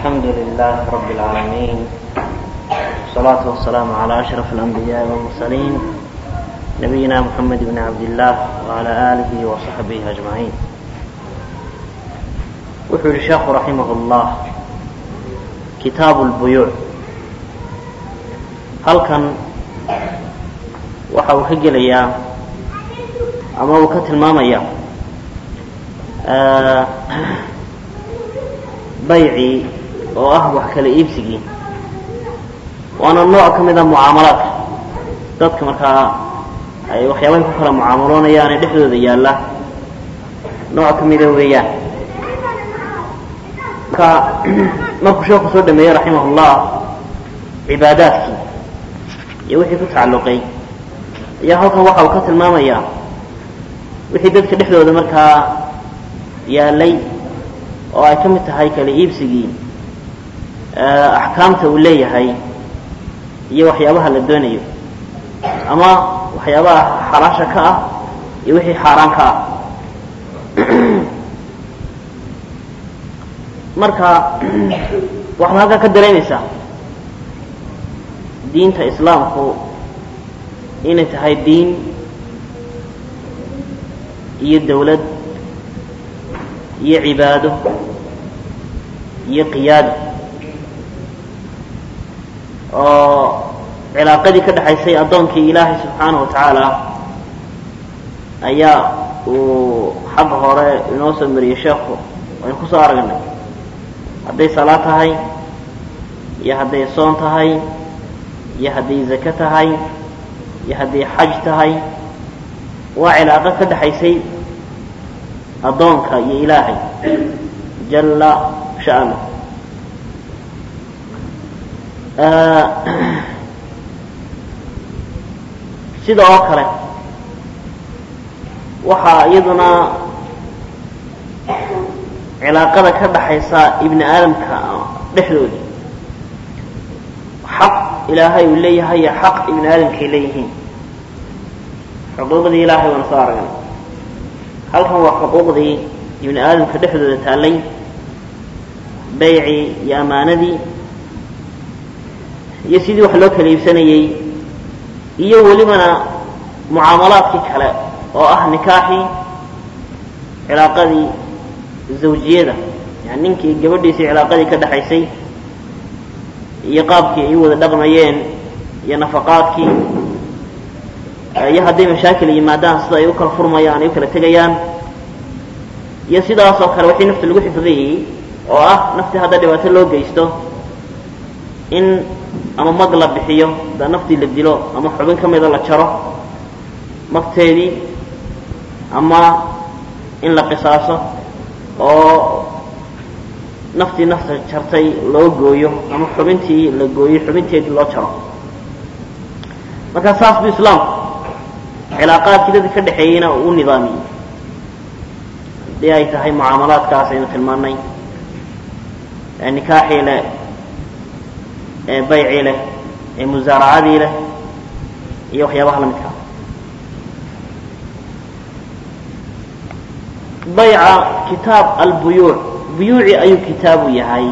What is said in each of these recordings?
الحمد لله رب العالمين والصلاة والسلام على أشرف الأنبياء والمرسلين نبينا محمد بن عبد الله وعلى آله وصحبه أجمعين wuxuu yihi sheekhu raximah اllah kitaabu اlbuyuuc halkan waxa uu ka gelayaa ama uu ka tilmaamaya baycii oo ah wax kala iibsigii waana nooc ka mid a mucaamalaadka dadka markaa ay waxyaabahay ku kala mucaamaloonayaan ee dhexdooda yaalla nooc ka mida weeyaan marka markuu sheeku soo dhameeyey raximah اllah cibaadaadkii iyo wixii ku tacalluqay ayaa halkan waxa uu ka tilmaamayaa wixii dadka dhexdooda markaa yaalay oo ay ka mid tahay kala iibsigii axkaamta uu leeyahay iyo waxyaabaha la doonayo ama waxyaabaha xalaasha ka ah iyo wixii xaaraan ka ah marka waxaad halkaa ka dareemaysaa diinta islaamku inay tahay diin iyo dawlad iyo cibaado iyo qiyaado oo cilaaqadii ka dhexaysay addoonkii ilaahay subxaanahu wa tacaala ayaa uu xagga hore inoo soo mariyey sheekhu waynu kusoo aragnay hadday salaad tahay iyo hadday soon tahay iyo hadday zake tahay iyo hadday xaj tahay waa cilaaqo ka dhexaysay addoonka iyo ilaahay jalla sha'nu sida oo kale waxaa iyaduna cilaaqada ka dhaxaysa ibni aadamka dhexdoodii xaq ilaahay uu leeyahay iyo xaq ibni aadamkay leeyihiin xuquuqdii ilaahay waana soo aragnay halkan waa xuquuqdii ibni aadamka dhexdooda taallay baycii iyo ammaanadii iyo sidii wax loo kala iibsanayey iyo welibana mucaamalaadkii kale oo ah nikaaxii cilaaqadii zawjiyada yani ninkii gabadhiisii cilaaqadii ka dhexaysay iyo qaabkii ay u wada dhaqmayeen iyo nafaqaadkii iyo hadday mashaakil yimaadaan sida ay u kala furmayaan ay u kala tegayaan iyo sidaasoo kale wixii nafta lagu xifdiyey oo ah naftii hadda dhibaato loo geysto in ama mag la bixiyo haddaa naftii la dilo ama xubin ka mida la jaro magteedii ama in la qisaaso oo naftii nafta jartay loo gooyo ama xubintii la gooyo xubinteedii loo jaro markaa saas buu islaamku cilaaqaadkii dadka ka dhexeeyeyna uu u nidaamiyey haddii ay tahay mucaamalaadkaas aynu tilmaanay ee nikaaxii leh ee baycii leh ee musaaracadii leh iyo waxyaabaha la midkaa bayca kitaab albuyuuc buyuuci ayuu kitaabu yahay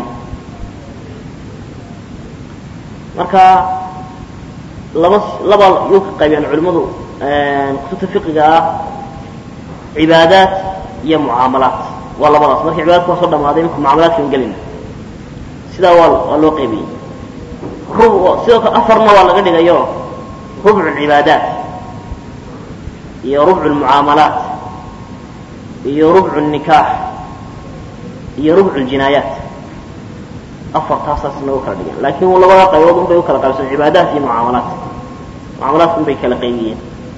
marka laba laba yuu ka qaybiyaan culimmadu kutubta fiqiga ah cibaadaat iyo mucaamalaat waa labadaas marka cibaadadka waa soo dhamaaday imika mucaamalaadkan gelina sidaa waa waa loo qaybiyey rub sidoo kale afarna waa laga dhigayo rubcu cibaadaat iyo rubcu lmucaamalaat iyo rubcu nikaax iyo rubcu ljinaayaat afartaasaas nagu kala dhigan laakiin labada qaybood un bay u kala qaybsan cibaadaat iyo mucaamalaat mucaamalaadka un bay kala qaybiyeen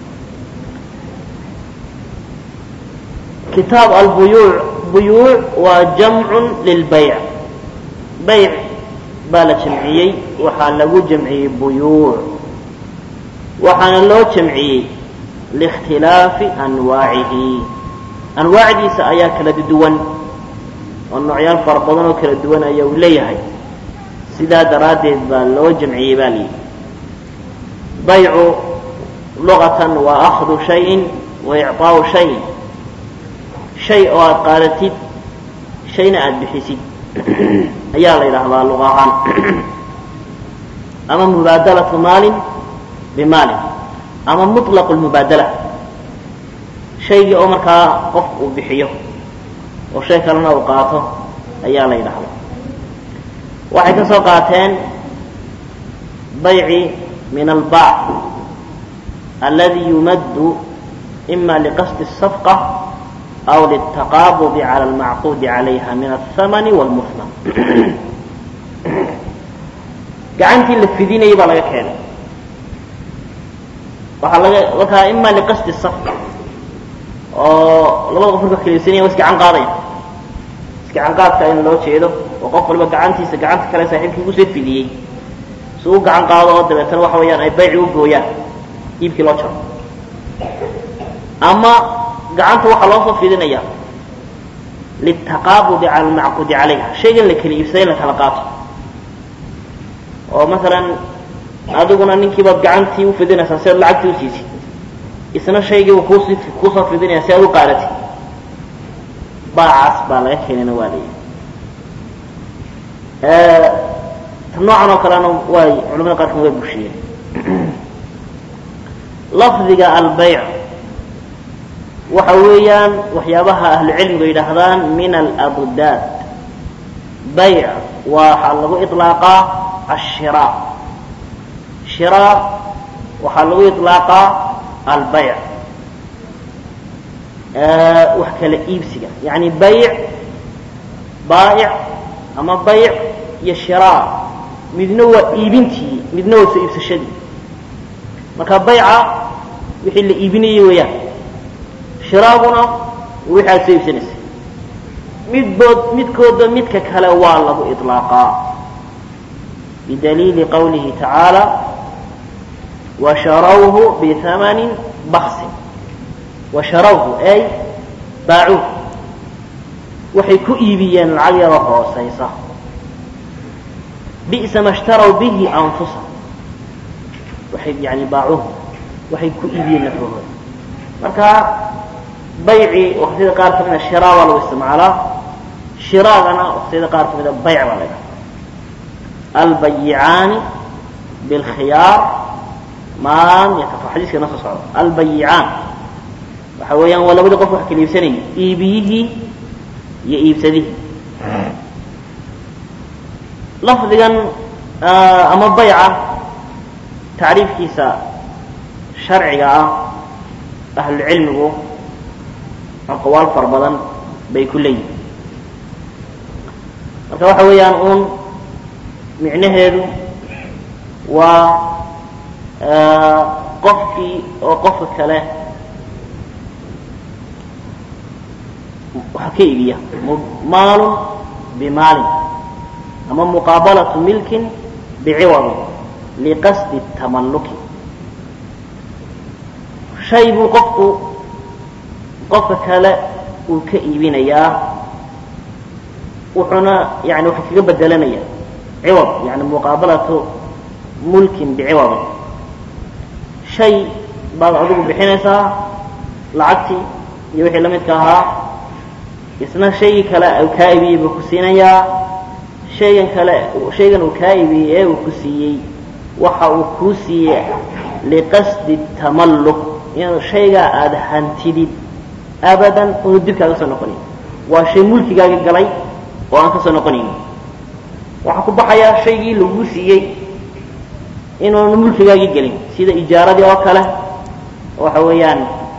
kitaab albuyuuc buyuuc waa jamcun lilbayc bayc baa la jamciyey waxaa lagu jamciyey buyuuc waxaana loo jamciyey liikhtilaafi anwaacihi anwaacdiisa ayaa kala duwan oo noocyaal fara badan oo kala duwan ayaa uu leeyahay sidaa daraaddeed baa loo jamciyey baa layidhi baycu luqatan waa akhdu shayin wa icطaau shayin shay oo aada qaadatid shayna aada bixisid ayaa la yidhaahdaa luqa ahaan ama mubaadalatu maalin bimaalin ama muطlaqu lmubaadala shaygii oo markaa qofku uu bixiyo oo shay kalena uu qaato ayaa la yidhaahdaa waxay ka soo qaateen bayci min albaac aladi yumaddu ima liqasdi الsafqa aw lلtaqaabudi calى اlmacquudi calayha min aلhamani wاlmuhman gacantii la fidinayay baa laga keenay waxaa laga markaa ima liqasdi الsafqa oo labada qof marka kelisanaya wa isgacan qaadaya isgacan qaadka in loo jeedo oo qof waliba gacantiisa gacanta kale saaxiibkii kusoo fidiyey si u gacan qaado oo dabeetana waxa weeyaan ay bayci u gooyaan iibkii loo jaro ama gacanta waxaa loo soo fidinaya litaqaabudi cala almacquudi calayha shaygan la kala iibsaday in la kala qaato oo masalan adiguna ninkiibaad gacantii ufidinaysaa si aad lacagtii usiisid isna shaygiiba kuusi kuusoo fidinaya si aad u qaadatid baacaas baa laga keenayna waa la yidhi ta noocan oo kalena way culamada qaarkan way bushiyeen lafdiga albayc waxa weeyaan waxyaabaha ahlucilmiga yidhaahdaan min alabdaad bayc waxaa lagu iطlaaqaa ashira shira waxaa lagu iطlaaqaa albayc wax kala iibsiga yani bayc baa'ic ama bayc iyo shira midna waa iibintii midna waa soo iibsashadii marka bayca wixii la iibinayay weeyaan shiraaguna wixii aad soo iibsanaysay midbood midkooda midka kale waa lagu iطlaaqaa bidaliili qawlihi tacaala washarawhu bihamani baksin washarawhu ay baacuuh waxay ku iibiyeen lacag yaro hoosaysa bi'sa ma shtarow bihi anfusa waxay yani baacuuh waxay ku iibiyeen nafahooda marka bayci waqtiyada qaar ka mida shiraa baa lagu isticmaalaa shiraagana waqtiyada qaar ka mida bayc baa la ydhaha albayicaani bilkhiyaar maan yatafa xadiiska na soo socda albayicaan waxa weeyaan waa labadii qof wax kala iibsanayay iibiyihii iyo iibsadihii lafdigan ama bayca tacriifkiisa sharciga ah ahlucilmigu aqwaal fara badan bay ku leeyihin marka waxa weeyaan uun micnaheedu waa qofkii oo qofka kale waxa ka iibiya maalun bimaalin ama muqaabalatu milkin biciwadin liqasdi tamalluki shay buu qofku qofka kale uu ka iibinayaa wuxuuna yani waxa kaga bedelanaya ciwad yani muqaabalatu mulkin biciwadin shay baad adigu bixinaysaa lacagtii iyo wixii la midka ahaa isna shaygii kale uu kaa iibiyey buu ku siinayaa shaygan kale shaygan uu kaa iibiyey ee uu ku siiyey waxa uu kuu siiyey liqasdi tamalluk inuu shaygaa aada hantidid abadan unu dib kaaga soo noqonayn waa shay mulkigaaga galay oo aan ka soo noqonayn waxaa ku baxayaa shaygii laguu siiyey inuuna mulkigaagii gelin sida ijaaradii oo kale waxa weeyaan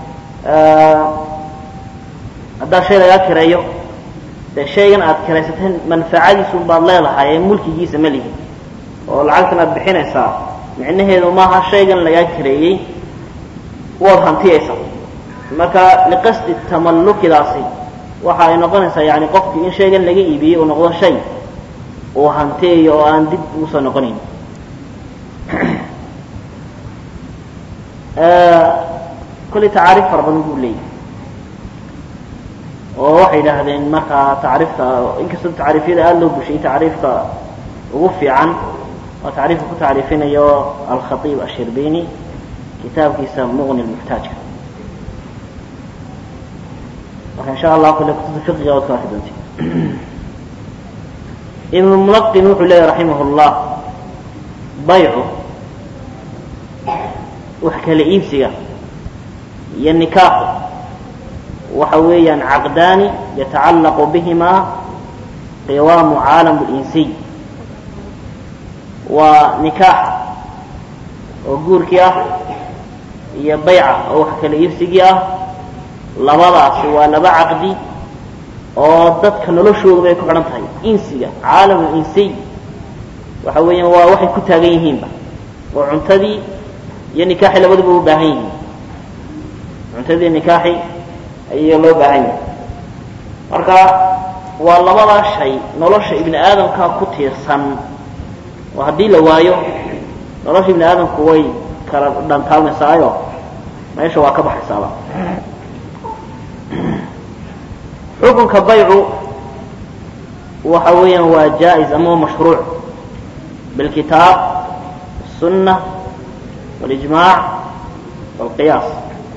haddaa shay lagaa kireeyo dee shaygan aad kiraysateen manfacadiisun baad leedahay ee mulkigiisa ma lihin oo lacagtan aad bixinaysaa micnaheedu maaha shaygan lagaa kireeyey waad hantiyaysaa marka liqasdi tamallukidaasi waxa ay noqonaysaa yani qofkii in shaygan laga iibiyey uu noqdo shay uu hantiyayo oo aan dib ugu soo noqonayn kolley tacaariif fara badan buu leeyahy oo waxay yidhaahdeen markaa tacriifta inkastoo tacriifyada aada loo bushiyey tacriifka ugu fiican oo tacriifka ku tacriifinayo alkhatiib ashirbini kitaabkiisa muqni lmuxtaajka marka insha allah kolle kutubta fiqiga waad ka arki doonti ibnu mulaqin wuxuu leeyahy raximah اllah baycu wax kala iibsiga iyo nikaaxu waxa weeyaan caqdaani yatacallaqu bihimaa qiwaamu caalam اlinsiy waa nikaaxa oo guurkii ah iyo bayca oo wax kala iibsigii ah labadaasi waa laba caqdi oo dadka noloshooda bay ku xidhan tahay insiga caalam insiy waxa weeyaan waa waxay ku taagan yihiinba oo cuntadii iyo nikaaxi labaduba u baahan yihiin cuntadii nikaaxi ayaa loo baahan yahay marka waa labadaa shay nolosha ibni aadamkaa ku tiirsan oo haddii la waayo nolosha ibni aadamku way kala dhantaalmaysaayo meesha waa ka baxaysaaba xukunka baycu waxa weeyaan waa jaa-is ama waa mashruuc bilkitaab الsunة واlijmaac wاlqiyaas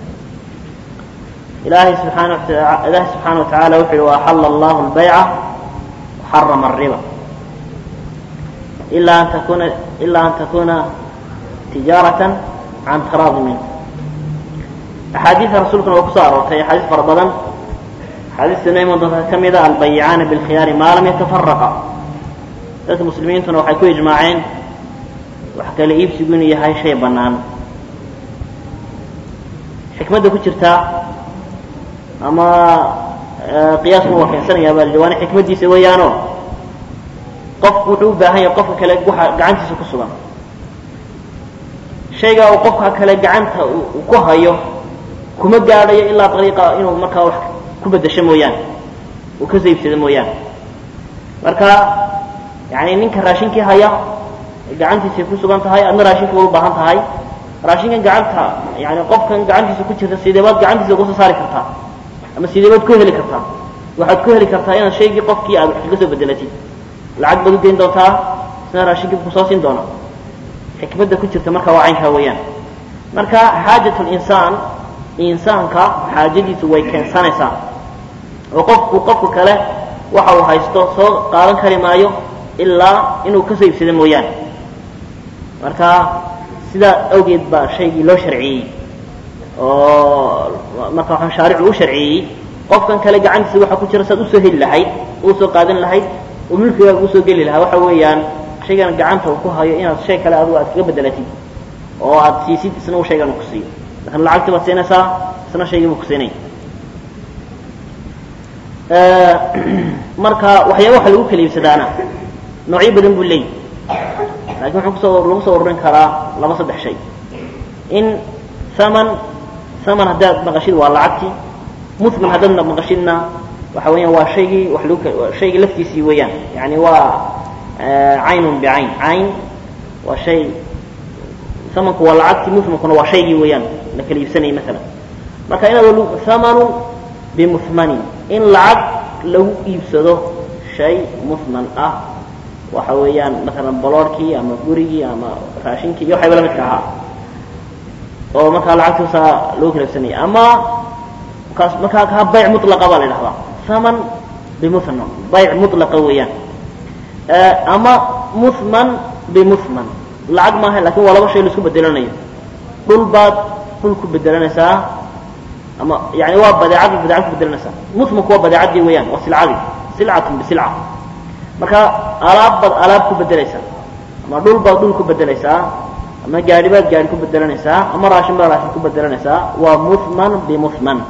ilahay subxaana ilahi subxaana wataعala wuxu yihi وaxala اllah اlbayca وxarama الriba ila an takuna ila an takuna tijaaraة can taraadi mink axaadiida rasuulkuna waa kusoo aroortay axaadiis fara badan axaadiistana iman doonta ka mida albayicaani bilkhiyaari maa lam yatafaraqa dadka muslimiintuna waxay ku ijmaaceen wax kala iibsigu inuu yahay shay bannaan xikmadda ku jirtaa ama qiyaasma waa keensanayaa baa la waana xikmaddiisa weeyaano qofku wuxuu u baahan yahay qofka kale waxa gacantiisa ku sugan shaygaa uu qofka kale gacanta uu ku hayo kuma gaadhayo ilaa dariiqa inuu markaa wax ku beddesho mooyaane uu ka saybsado mooyaane marka yani ninka raashinkii haya gacantiisay ku sugan tahay adna raashinka way u baahan tahay raashinkan gacanta yani qofkan gacantiisa ku jirta sideebaad gacantiisa uga soo saari kartaa ama sideebaad ku heli kartaa waxaad ku heli kartaa inaad shaygii qofkii aad wax kaga soo bedelatid lacag baad u geyn doontaa isna raashinkii kusoo siin doona xikmadda ku jirta marka waa caynkaa weeyaan marka xaajat linsaan insaanka xaajadiisu way keensanaysaa oo qofku qofka kale waxa uu haysto soo qaadan kari maayo ilaa inuu ka soo iibsado mooyaane marka sidaa awgeed baa shaygii loo sharciyey oo marka waxaan shaaricu u sharciyey qofkan kale gacantiisa waxa ku jira saad usoo heli lahayd uu soo qaadan lahayd oo milkigaaga usoo geli lahaa waxa weeyaan shaygan gacanta uu ku hayo inaad shay kale adigu aad kaga bedelatid oo aad siisid isna uu shaygan ku siiyo lakin lacagtii baad siinaysaa isna shaygii buu ku siinaya marka waxyaaba waxa lagu kala iibsadaana noocyo badan buu leeyahy lakin wuxuu kusoo lagu soo ururin karaa laba saddex shay in haman haman haddaad maqashid waa lacagtii muthman haddaad maqashidna waxa weeyaan waa shaygii wax lagu shaygii laftiisii weeyaan yani waa caynun bicayn cayn waa shay hamanku waa lacagtii muthmankuna waa shaygii weeyaan la kala iibsanayay maalan marka inaad hamanun bimuthmanin in lacag lagu iibsado shay muthman ah waxa weeyaan maalan boloorhkii ama gurigii ama raashinkii iyo waxayba lamidka ahaa oo markaa lacagtoosaa lagu kala iibsanaya ama kaas markaa kaa bayc mutlaqa baa la idhahdaa haman bimuthman bayc mutlaqa weeyaan ama muthman bimuthman lacag maaha lakin waa laba shay la isku bedelanayo dhul baad dhul ku bedelanaysaa ama yani waa badeecad badeecad ku bedelanaysaa muthmanku waa badeecaddii weeyaan waa silcadii silcatun bisilca marka alaab baad alaab ku bedelaysaa ama dhul baad dhul ku bedelaysaa ama gaari baad gaari ku bedelanaysaa ama raashin baad raashin ku bedelanaysaa waa muthman bimuthman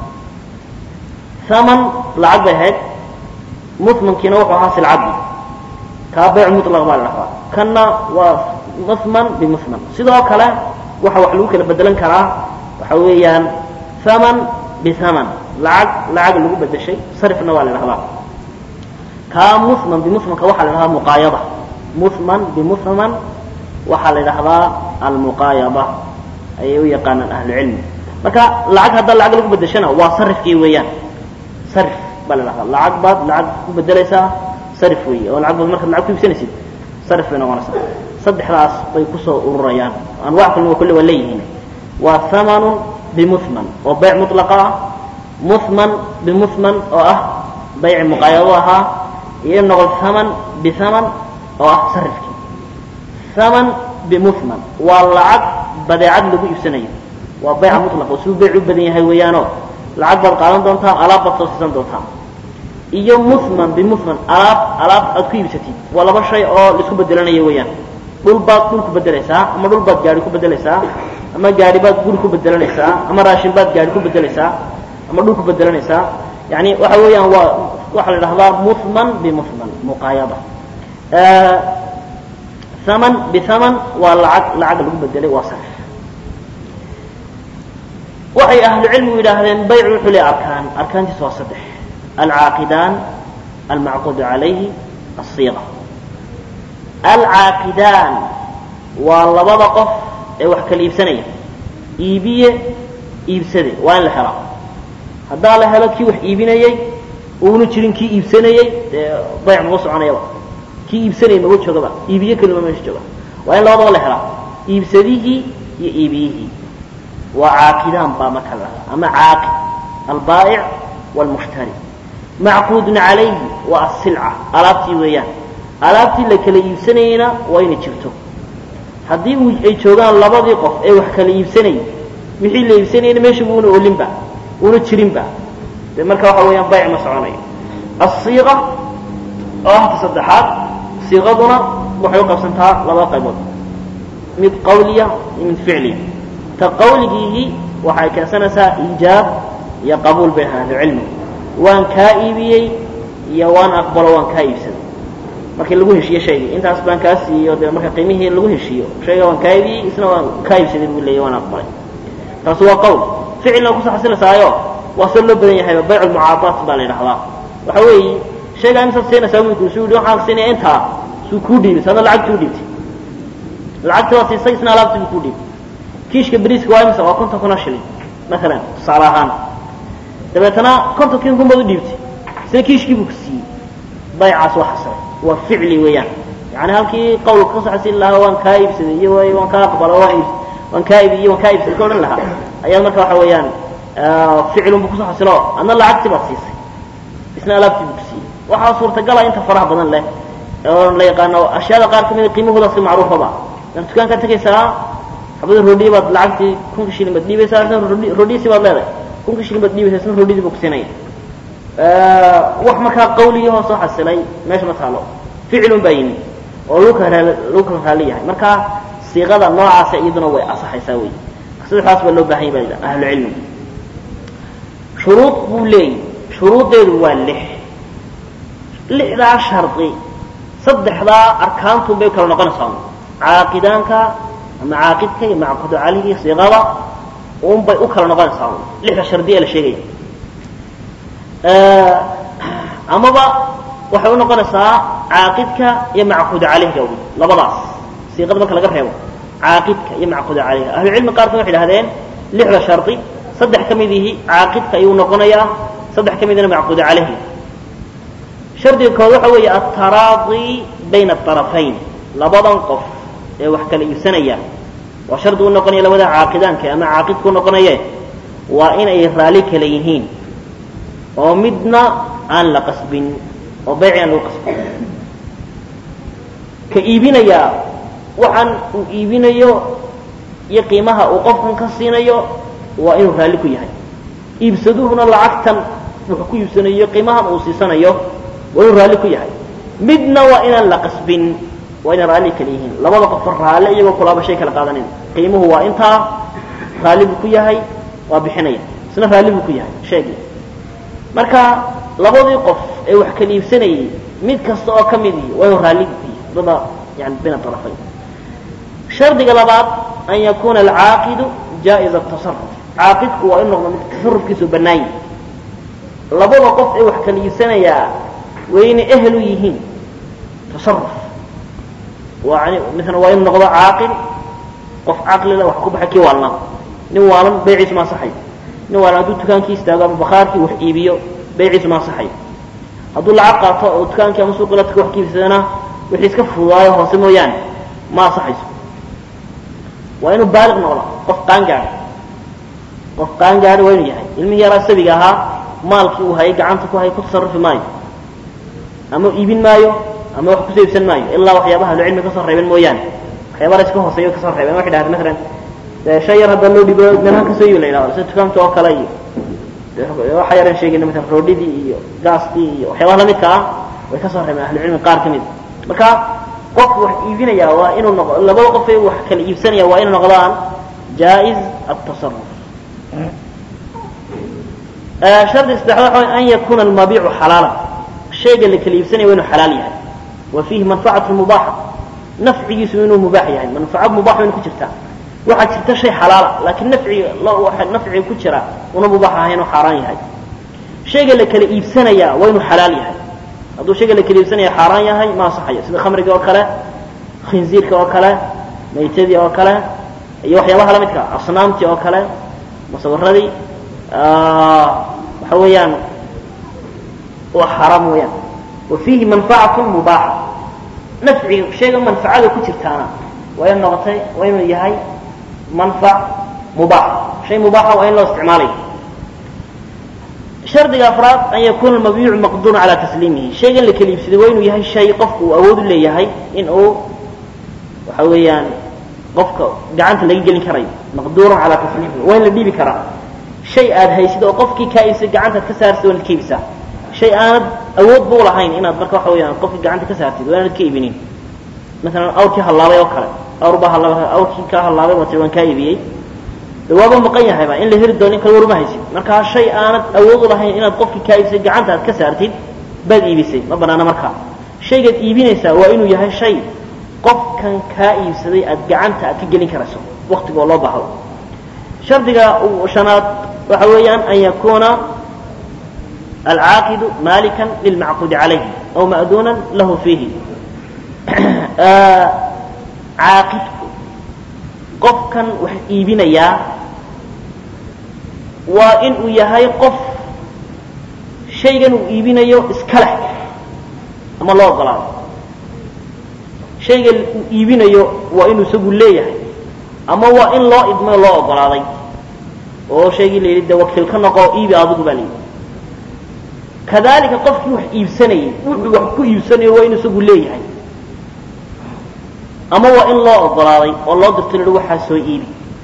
haman lacag bay ahayd muthmankiina wuxuu ahaa silcadii kaa bayc mutlaq baa la dhahdaa kanna waa muthman bimuthman sidoo kale waxa wax lagu kala bedelan karaa waxa weeyaan haman bihaman lacag lacag lagu bedeshay sarifna waa la dhahdaa kaa muthman bimuthmanka waxaa la dhahdaa muqaayada muthman bimuthman waxaa la dhahdaa almuqaayada ayay u yaqaanaan ahlucilmi marka lacag haddaa lacag lagu bedeshana waa sarifkii weeyaan sarif baa la dhahdaa lacag baad lacag ku bedelaysaa sarif weeye oo lacag baad markaad lacag ku iibsanaysid sarif bay noqonaysaa saddexdaas bay kusoo ururayaan anwac kalna waa kulle waa leeyihiin waa hamanun bimuthman oo bayc mutlaqa ah muthman bimuthman oo ah bayci muqaayado ahaa iyo noqdo haman bihaman oo ah sarifkii haman bimuhman waa lacag badeecad lagu iibsanayo waa bayca mutlaq oo suu bayc u badan yahay weeyaanoo lacag baad qaadan doontaa alaab baad soo siisan doontaa iyo muhman bimuhman alaab alaab aad ku iibsatid waa laba shay oo laisku bedelanayo weeyaan dhul baad dhul ku bedelaysaa ama dhul baad gaari ku bedelaysaa ama gaari baad guri ku bedelanaysaa ama raashin baad gaari ku bedelaysaa ama dhul ku bedelanaysaa yani waxa weeyaan waa waxaa la idhahdaa muhman bimuhman muqaayada haman bihaman waa lacag lacag lagu bedelay waa sarif waxay ahlu cilmigu yidhaahdeen baycu wuxuu le arkaan arkaantiisa waa saddex alcaaqidaan almacquudu calayhi asiiqa alcaaqidaan waa labada qof ee wax kala iibsanaya iibiye iibsade waa in la helaa haddaa la helo kii wax iibinayey uuna jirin kii iibsanayey dee bayc maba soconayaba kii iibsanayay maba joogaba iibiye kelima meesha jooga waa in labadaba la helaa iibsadihii iyo iibiyihii waa caaqidaan baa marka la ama caaqid albaa'ic wاlmushtari macquudun calayhi waa asilca alaabtii weeyaan alaabtii la kala iibsanayeyna waa inay jirto haddii uu ay joogaan labadii qof ee wax kala iibsanayay wixii la iibsanayna meesha buuna olinba una jirinba de marka waxa weeyaan bayc ma soconayo asiiqa oo ahta saddexaad siiqaduna waxay u qabsantaa laba qaybood mid qawliya iyo mid ficliya ta qawligiihi waxay keensanaysaa iijaab iyo qabuul bay ahlucilmi waan kaa iibiyey iyo waan aqbalo waan kaa iibsaday markii lagu heshiiyo shaygii intaas baan kaa siiyo dee marka qiimihii lagu heshiiyo shayga waan kaa iibiyey isna waan kaa iibsaday buu leeyay waan aqbalay taasi waa qawl ficilna kusoo xasilaysaayo waa soo loo badan yahayba bayc lmucaadaat baa la yidhahdaa waxa weeye shaygaa imisaad siinaysaa wiilku suu yidhi waxaan siinaya intaa suu kuu dhiibay sadna lacagtii u dhiibtay lacagtii waa siisay isna alaabtii buu kuu dhiibay kiishka beriiska waa imisa waa konton kuna shilin maalan tusaale ahaan dabeetana kontonkii kun baad u dhiibtay isna kiishkii buu ku siiyey baycaas waa xasilay waa ficli weeyaan yani halkii qawlka kasoo xasili lahaa waan kaa iibsaday iyo way waan kaa aqbalo waan iib waan kaa iibiy waan kaa iibsaday ka odhan lahaa ayaa marka waxa weeyaan ficilun bu kusoo xasilo adna lacagtii baad siisay isna alaabtii buu ku siiyey waxaa suurtagala inta faraha badan leh oo la yaqaano ashyaada qaar ka mida qiimahooda iska macruufaba dan dukaankaad tegaysaa xabada rodhiya baad lacagtii kunka shilin baad dhiibaysaa isna rodhiyasi baad leedahay kunka shilin baad dhiibaysaa isna rodhiyadii buu kusiinaya wax markaa qawligii soo xasilay meesha ma taalo ficilun baa yimi oo lagu kala lagu kala raali yahay marka siiqada noocaasa iyaduna way asaxaysaa wey saddexdaas baa loo baahan yahy ba ahlucilmigu shuruud buu leeyay shuruuddeedu waa lix lixdaa shardi saddexdaa arkaantun bay kala noqonaysaa caaqidaanka ama caaqidka iyo macqudu calayhi siiqada un bay u kala noqonaysaa lixda shardi ee la sheegaya amaba waxay u noqonaysaa caaqidka iyo macqudu calayhga wy labadaas siiqada marka laga reebo caaqidka iyo macquda calayha ahlucilmi qaarkood waxay idhahdeen lixda shardi saddex ka mid ihi caaqidka ayuu noqonayaa saddex ka midina macquda calayhi shardiga kood waxa weeye altaraadi bayna aطarafayn labadan qof ee wax kala iibsanaya waa shardi u noqonaya labada caaqidaanka ama caaqidka u noqonaye waa inay raali kala yihiin oo midna aan la qasbin oo bayci aan lagu qasbin ka iibinayaa waxaan uu iibinayo iyo qiimaha uu qofkan ka siinayo waa inuu raalli ku yahay iibsaduhuna lacagtan wuxuu ku iibsanayo qiimahan uu siisanayo waa inuu raalli ku yahay midna waa inaan la qasbin waa inay raalli kala yihiin labada qofo raalle iyagoo kulaaba shay kala qaadanin qiimuhu waa intaa raalli buu ku yahay waa bixinaya isna raalli buu ku yahay sheegii marka labadii qof ee wax kala iibsanayay mid kasta oo ka midii waa inuu raalli ku yahay dada yani bayna arafayn shardiga labaad an yakuna alcaaqidu jaa'iza atasaruf caaqidku waa inu noqdo mid tasarufkiisu bannaan yahi labada qof ee wax kala iibsanayaa waa inay ehel u yihiin tasaruf yani misna waa inu noqdo caaqil qof caqlila wax ku baxa kii waalnaa nin waalan bayciisu ma ansaxayo nin waalan hadduu dukaankii istaago ama bakhaarkii wax iibiyo bayciisu ma ansaxayo hadduu lacag qaato oo dukaankii ama suuqii ladka wax ka iibsadana wixii iska fududaayo hoose mooyaane ma ansaxayso waa inuu baaliq noqdo qof qaangaadha qof qaangaadha waa inuu yahay ilmihii yaraa sabiga ahaa maalkii uu hayay gacanta ku hayay ku tasarufi maayo ama iibin maayo ama wax kusoo iibsan maayo ilaa waxyaabaha ahlucilmi kasoo reebeen mooyaane waxyaaba la iska hooseeyo kasoo reebeen waxay dhahdeen masalan shay yar hadda loo dhibo meelahan kasoo iibi la yidhahdo sida dukaamta oo kale iyo waxa yaran sheegayna masalan roodhidii iyo gaaskii iyo waxyaabaha lamidka ah way kasoo reebeen ahlucilmi qaar ka mid marka qofku wax iibinaya waa inuu noq labada qof ee wax kala iibsanaya waa inay noqdaan jaa-iz atasaruf shardi saddexaad waxa an yakuna almabiicu xalaala shayga la kala iibsanaya waa inuu xalaal yahay wa fiihi manfacatu mubaaxa nafcigiisu inuu mubaax yahay manfaco mubaax wayna ku jirtaa waxaa jirta shay xalaala laakiin nafci nafciga ku jira una mubaax ahayn oo xaaraan yahay shayga la kala iibsanaya waa inuu xalaal yahay hadduu shayga la kala iibsanaya xaaraan yahay ma asaxayo sida khamriga oo kale khinziirka oo kale maytadii oo kale iyo waxyaabaha la midka asnaamtii oo kale musawiradii waxa weeyaan waa xaaraam weeyaan wa fiihi manfacatu mubaaxa nafciga shayga manfacada ku jirtaana waa in noqotay waa inuu yahay manfac mubaax shay mubaaxa waa in loo isticmaalayo shardiga afraad an yakuna almabiicu maqduuran calaa tasliimihi shaygan la kala iibsaday waa inuu yahay shay qofku uu awood u leeyahay in uu waxa weeyaan qofka gacanta laga gelin karayo maqduuran calaa tasliimihi waa in la dhiibi karaa shay aad haysid oo qofkii kaa iibsay gacantaad ka saartid waa inaad ka iibsaa shay aanad awood ba u lahayn inaad marka waxa weeyaan qofkii gacanta ka saartid waa inaad ka iibinin masalan awrkii hallaabay oo kale awr baa hallaabay awrkii kaa hallaabay baa tiri waan kaa iibiyey de waaba maqan yahayba in la heli doono in kale warma haysid markaa shay aanad awood u lahayn inaad qofkii kaa iibsay gacanta aad ka saartid baad iibisay ma banaana markaa shaygaad iibinaysaa waa inuu yahay shay qofkan kaa iibsaday aad gacanta aad ka gelin karayso waktiga oo loo baahdo shardiga shanaad waxa weeyaan an yakuna alcaaqidu malikan lilmacquudi calayhi aw ma'duunan lahu fiihi caaqidku qofkan wax iibinayaa waa in uu yahay qof shaygan uu iibinayo iska leh ama loo ogolaado shaygan uu iibinayo waa inuu isagu leeyahay ama waa in loo idmayo loo ogolaaday oo shaygii la yidhi de wakiil ka noqo iibi adigu baa layidhi kadalika qofkii wax iibsanayay wuxuu wax ku iibsanayo waa inuu isagu leeyahay ama waa in loo ogolaaday oo loo dirto la waxaa soo iibi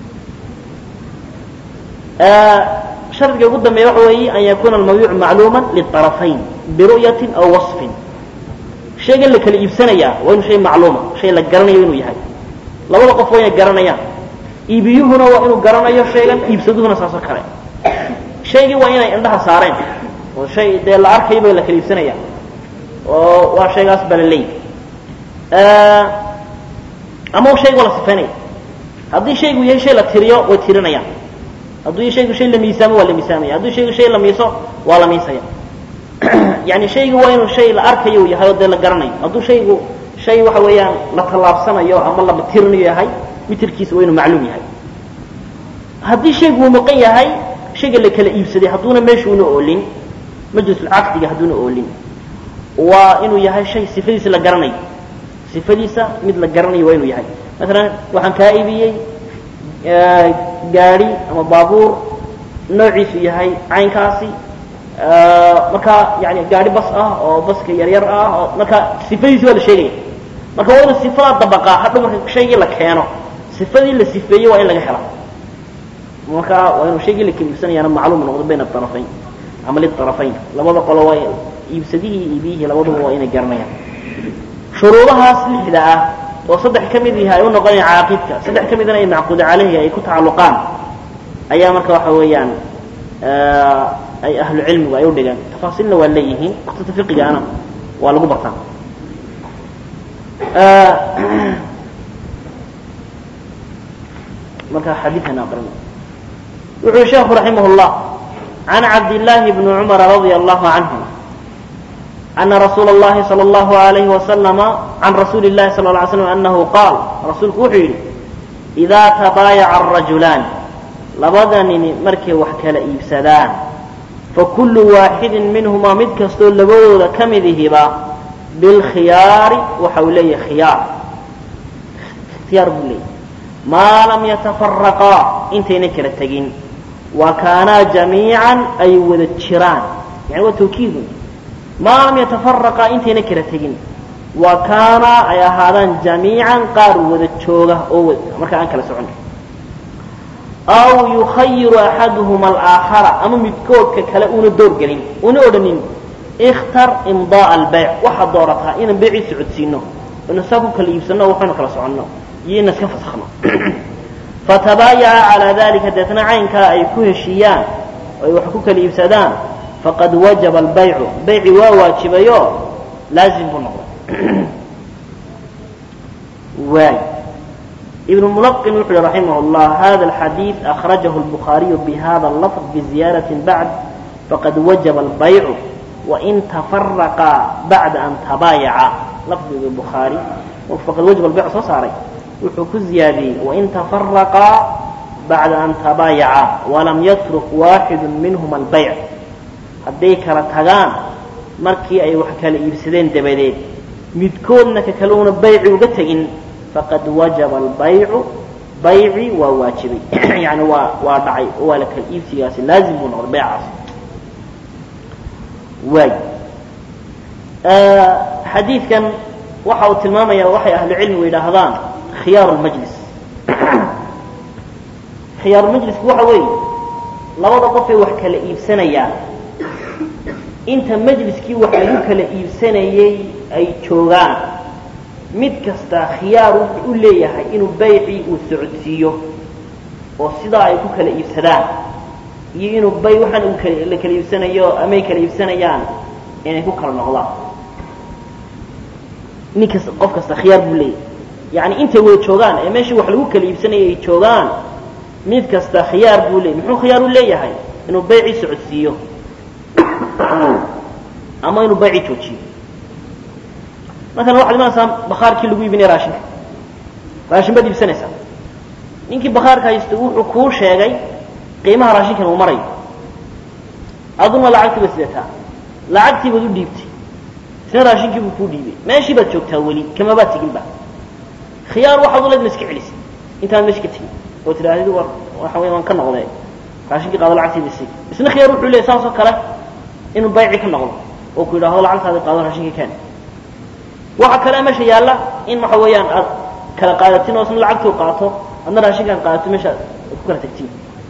shardiga ugu dambeeya waxa weeye an yakuna almabiicu macluuma liطarafayn biru'yatin aw wasfin shaygan la kala iibsanayaa waa inuu shay macluuma shay la garanayo inuu yahay labada qof waa inay garanayaan iibiyuhuna waa inuu garanayo shaygan iibsaduhuna saasoo kale shaygii waa inay indhaha saareen oo shay dee la arkayo ba la kala iibsanaya oo waa shaygaas baa la leeyahy ama shaygu waa la sifaynaya haddii shaygu yahay shay la tiriyo way tirinayaan hadduu shaygu shay la miisaamo waa la miisaamaya hadduu shaygu shay la miiso waa la miisaya yani shaygu waa inuu shay la arkayo u yahay oo dee la garanayo hadduu shaygu shay waxa weeyaan la tallaabsanayo ama la tirinayo yahay mitirkiisa waa inuu macluum yahay haddii shaygu uu maqan yahay shayga la kala iibsaday hadduuna meeshuuna oolin majlisulcaqdiga hadduuna oolin waa inuu yahay shay sifadiisa la garanayo sifadiisa mid la garanayo waa inuu yahay masalan waxaan kaa iibiyey gaadi ama baabuur noociisu yahay caynkaasi marka yani gaadi bas ah oo baska yaryar ah oo marka sifadiisi waa la sheegaya marka waa inu sifadaa dabaqaa hadhow marka shaygii la keeno sifadii la sifeeyey waa in laga hela marka waa inuu shaygii la kala iibsanayaana macluum noqdo bayna arafayn ama liarafayn labada qolo waa iibsadihii iyo iibiyihii labaduba waa inay garanayaan shuruudahaas lixda ah oo saddex ka mid yahay ay u noqonayaan caaqidka saddex ka midna ay macquud caleyhi ay ku tacalluqaan ayaa marka waxa weeyaan ay ahlu cilmigu ay u dhigeen tafaasiilna waa leeyihiin kutubta fiqigaana waa lagu bartaa marka xadiidkan aqrin wuxuu sheekhu raximah llah can cabdillaahi bni cumara radia allahu canhu ana rasuula اllahi salى اllahu alayhi wasalama can rasuuli اllahi sal lla ly slam anahu qaal rasuulku wuxuu yidhi idaa tabaayaca arajulaan labada nini markay wax kala iibsadaan fakullu waaxidin minhumaa mid kastoo labadooda ka midihiba bilkhiyaari waxa uu leeyahay khiyaar ikhtiyaar buu leeyahy maa lam yatafaraqaa intayna kala tegin wa kaanaa jamiican ay wada jiraan yani waa tawkiidun maa lam yatafaraqaa intayna kala tegin wa kaanaa ay ahaadaan jamiican qaar wada jooga oo markaa aan kala socon aw yukhayiru axaduhuma alaakhara ama midkoodka kale una doorgelin una odhanin ikhtar imdaa albayc waxaad doorataa inaan beecii socodsiino inu saa ku kala iibsano waxaynu kala soconno iyo ina iska fasakhno fatabaayaca calaa dalika deetna caynkaa ay ku heshiiyaan oo ay wax ku kala iibsadaan faqad wajaba albaycu bayci waa waajibayo laazim buu noqday waay ibn mulaqin wuxu uhi raximah llah hada alxadiid akhrajahu lbukhaariyu bihada lafظ biziyaaratin bacd faqad wajaba albaycu wain tafaraqaa bacda an tabaayaca lafdiga bukhaari faqad wajaba albayc soo saaray wuxuu ku ziyaadiyey wain tafaraqaa bacda an tabaayaca walam yatruk waaxidu minhuma albayc hadday kala tagaan markii ay wax kala iibsadeen dabadeed midkoodna ka kale una bayci uga tegin faqad wajaba albaycu bayci waa waajibay yani waa waa dhacay oo waa la kala iibsigaasi laazim buu noqday baycaas waay xadiidkan waxa uu tilmaamaya waxay ahlucilmigu yidhaahdaan khiyaaru lmajlis khiyaarulmajlisku waxa weeye labada qofee wax kala iibsanayaan inta majliskii wax lagu kala iibsanayey ay joogaan mid kasta khiyaar wuxuu u leeyahay inuu baycii uu socodsiiyo oo sidaa ay ku kala iibsadaan iyo inuu bay waxaan uu kala la kala iibsanayo amay kala iibsanayaan inay ku kala noqdaan nin kasta qof kasta khiyaar buu leeyahay yacni intay wada joogaan ee meeshii wax lagu kala iibsanayay ay joogaan mid kasta khiyaar buu leeyahy muxuu khiyaar u leeyahay inuu baycii socodsiiyo ama inuu baycii joojiyo maala waxaad imanaysaa bakaarkii lagu iibinaya raashinka raashin baad iibsanaysaa ninkii bakaarka haysta wuxuu kuu sheegay qiimaha raashinkan uu marayo aduna lacagtii baad sidataa lacagtii baad u dhiibtay isna raashinkii buu kuu dhiibay meeshii baad joogtaa weli kamabaad teginba khiyaar waxaad u leed ma iska celisay intaad meesha ka tegin oo tidhaahdid war waxa wey waan ka noqday raashinkii qaado lacagtiida si isna khiyaar wuxuu leeyahy saas oo kale inuu bayci ka noqdo oo ku yidhahdo lacagtaadi qaado raashinkii ken waxa kale meesha yaalla in waxa weeyaan aad kala qaadatin oo isna lacagtuu qaato adna raashinkaan qaadato meesha aad ku kala tagtiin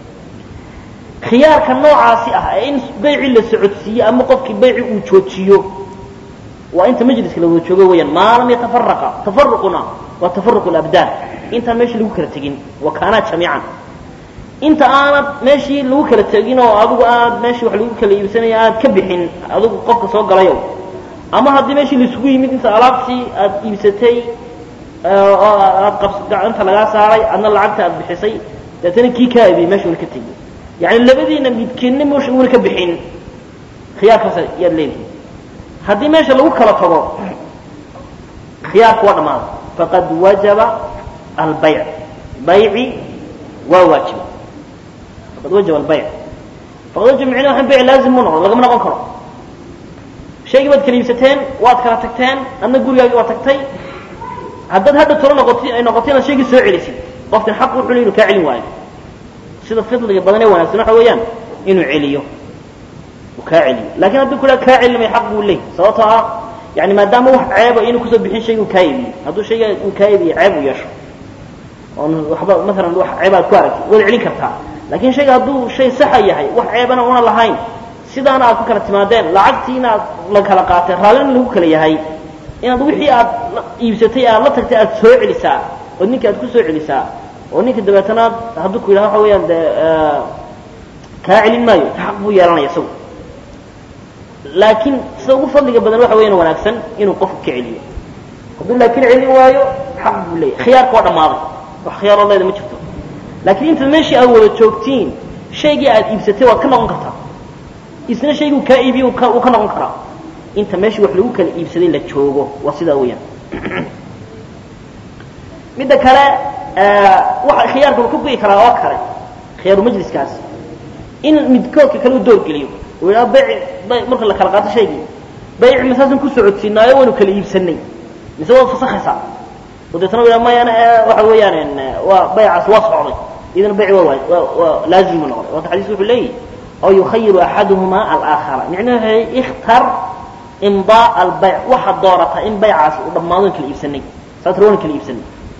khiyaarka noocaasi ah ee in bayci la socodsiiyo ama qofkii bayci uu joojiyo waa inta majliska la wada joogo weeyaan maa lam yatafaraqa tafaruquna waa tafaruq alabdaan intaan meeshii lagu kala tegin wa kaanaa jamiican inta aanad meeshii lagu kala tegin oo adigu aad meeshii wax lagu kala iibsanaya aad ka bixin adigu qofka soo galayo ama haddii meeshii laisugu yimid inta alaabtii aad iibsatay oo aad qabs gacanta lagaa saaray adna lacagta aad bixisay deetana kii kaa aibiyey meesha una ka tegi yani labadiina midkeedna meesha una ka bixin khiyaarkaas yaad leedihi haddii meesha lagu kala tago khiyaarku waa dhammaaday faqad wajaba albayc bayci waa waajiba faqad wajaba albayc faqad wajaba micnaha waxaan bayc laazim mu noqdo lagama noqon karo shaygii baad kala iibsateen waad kala tagteen adna gurigaagii waa tagtay haddaad hadda tolo noqoti ay noqoto inaad shaygii soo celisid qofkan xaq wuxuu le inu kaa celin waayo sida fidliga badan ee wanaagsan waxa weeyaan inuu celiyo uu kaa celiyo lakin hadduu ku haa kaa celinamay xaq buu leey sababtoo ah yani maadaama wax ceeba inuu kusoo bixin shayga uu kaa iibiyo hadduu shayga uu kaa iibiyo ceeb uu yeesho oon waxba maalan wax ceebaad ku aragtid waad celin kartaa lakin shayga hadduu shay saxa yahay wax ceebana una lahayn sidaana aad ku kala timaadeen lacagtii inaad la kala qaatay raallina lagu kala yahay inaad wixii aad iibsatay aad la tagtay aad soo celisaa oo ninka aad ku soo celisaa oo ninka dabeetana hadduu ku yidhaha waxa weeyaan de kaa celin maayo xaq buu yeelanaya isagu laakiin sida ugu fadliga badan waxa weyan wanaagsan inuu qofku ka celiyo hadduu laakiin celin waayo xaq buu leeyahy khiyaarka waa dhammaaday wax khiyaaroo leeda ma jirto laakiin intaad meeshii aad wada joogtiin shaygii aad iibsatay waad ka noqon kartaa isna shayguu kaa iibiye uu ka noqon karaa inta meeshii wax lagu kala iibsaday la joogo waa sidaa weeyaan midda kale waxa khiyaarka uu ka gu'i karaa oo kale khiyaaru majliskaas in midkoodka kale u doorgeliyo uu yidhaha bayci marka la kala qaato shaygii bayci masaasan ku socodsiinaayo waynu kala iibsanay mise waad fasakhaysaa oo deetana u yidhaha mayana waxa weeyaan waa baycaas waa socday idana bayci waa waay waa waa laazim buu noqday waata xadiisku wuxuu leeyahy aw yukhayiru axaduhuma alaakhara micnaheedu ikhtar imdaa albayc waxaad doorataa in baycaasi uu dhammaado kala iibsanay saasroon kala iibsanay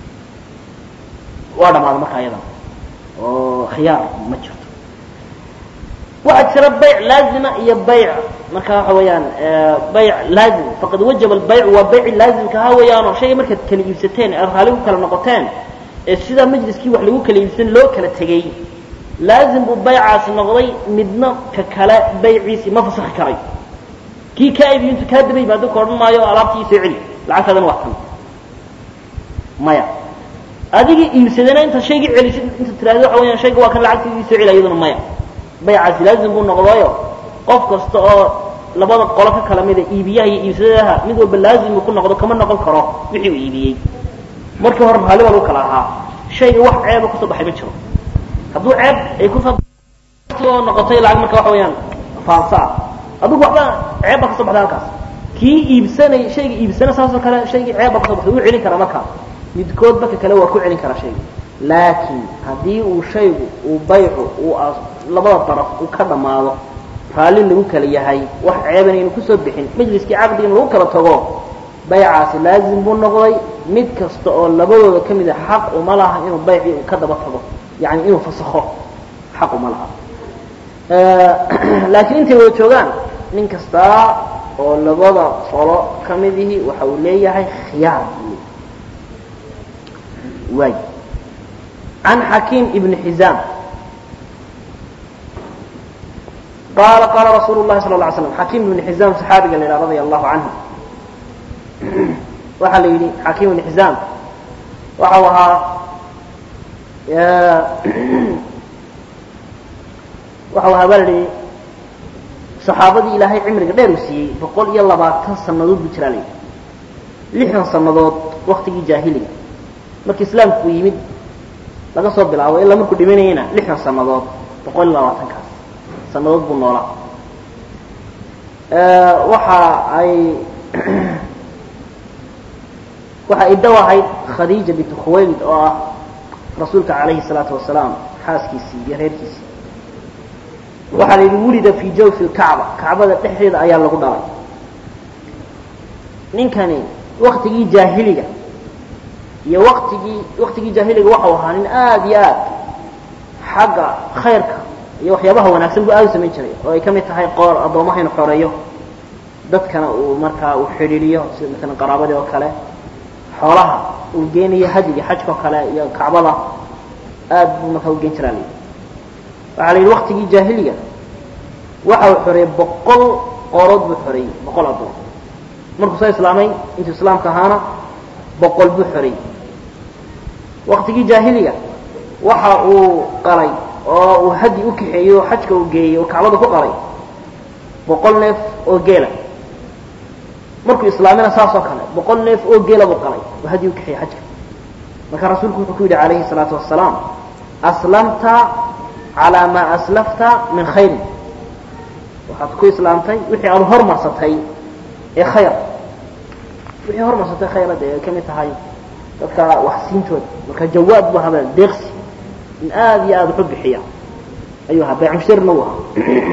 waa dhammaada markaa iyadana oo khiyaar ma jirto waxaa jira bayc laazima iyo bayc marka waxa weeyaan bayc laazim faqad wajaba albayc waa bayci laazimka ha weeyaanoo shayga markaad kala iibsateen ee raalli ku kala noqoteen ee sidaa majliskii wax lagu kala iibsan loo kala tegey laazim buu baycaasi noqday midna ka kale bayciisii ma fasakhi karay kii kaa iibiyo intuu kaa daba yimaado ka odhan maayo alaabtii soo celi lacagtaadana waa kan maya adigii iibsadana intaad shaygii celisid inta tiraahdo waxa weyaan shayga waa kan lacagtiidii soo celi iyaduna maya baycaasi laazim buu noqdayo qof kasta oo labada qolo ka kala mida iibiyaha iyo iibsadadaha mid walba laazim uu ku noqdo kama noqon karo wixii uu iibiyey markii hore raalli baa lagu kala ahaa shayga wax ceeba kusoo baxay ma jiro hadduu ceeb ay kusoo noqotay lacag marka waxa weeyaan faansa ah adigu waxba ceeb baa kasoo baxday halkaas kii iibsanay shayga iibsana saasoo kale shaygii ceeb baa kasoo baxday wuu celin karaa markaa midkoodba ka kale waa ku celin karaa shayga laakiin haddii uu shaygu uu baycu uu labada daraf uu ka dhammaado raalli lagu kala yahay wax ceeban aynu kusoo bixin majliskii caqdiga in lagu kala tago baycaasi laazim buu noqday mid kasta oo labadooda ka mid a xaq uma laha inuu baycii uu ka daba tago yani inuu fasakho xaq uma laha laakiin intay wada joogaan nin kastaa oo labada qolo ka midihi waxa uu leeyahay khiyaar waay can xakiim ibni xizaam qaala qaala rasuulu llahi sala la alay slam xakiim ibni xizaam saxaabiga la yidhaha radia allahu canhu waxaa la yidhi xakiim ibni xizaam waxau ahaa waxau ahaa baa la yihi saxaabadii ilaahay cimriga dheer uu siiyey boqol iyo labaatan sannadood buu jiraa la yidhi lixdan sannadood waktigii jaahiliga markii islaamku uu yimid laga soo bilaabo ilaa markuu dhimanayana lixdan sannadood boqol iyo labaatankaas sannadood buu noolaa waxa ay waxa ay daw ahayd khadiija bintu khuwaylid oo ah rasuulka calayhi salaatu wasalaam xaaskiisii iyo reerkiisii waxaa la yidhi wulida fii jawfi lkacba kacbada dhexdeeda ayaa lagu dhalay ninkani waktigii jaahiliga iyo waktigii waktigii jaahiliga waxau ahaa nin aada iyo aad xagga khayrka iyo waxyaabaha wanaagsan buu aada u samayn jiray oo ay ka mid tahay qoor addoomaha inu xoreeyo dadkana uu markaa uu xidhiiriyo sida maalan qaraabadii oo kale xoolaha uu geenayo hadiga xajka oo kale iyo kacbada aad buu markaa u geen jiraa la yidhi waxaa la yidhi waktigii jaahiliga waxa uu xoreeyey boqol qoorood buu xoreeyey boqol addoon markuu soo islaamay intuu islaamka ahaana boqol buu xoreeyey waktigii jaahiliga waxa uu qalay oo uu hadi u kaxeeyey oo xajka uu geeyey oo kacbada ku qalay boqol neef oo geela markuu islaamina saas oo kale boqol neef oo geela buu qalay oo hadi u kaxeeyey xajka marka rasuulku wuxuu ku yidhi calayhi الsalaatu wasalaam aslamta calaa maa aslafta min khayrin waxaad ku islaamtay wixii aada hormarsatay ee khayr wixii hormarsatay khayra dee ay ka mid tahay dadka wax siintooda marka jawaad bu ahaa deeqsi in aada iyo aada waxu bixiya ayuu ahaa baycmusharna u ahaa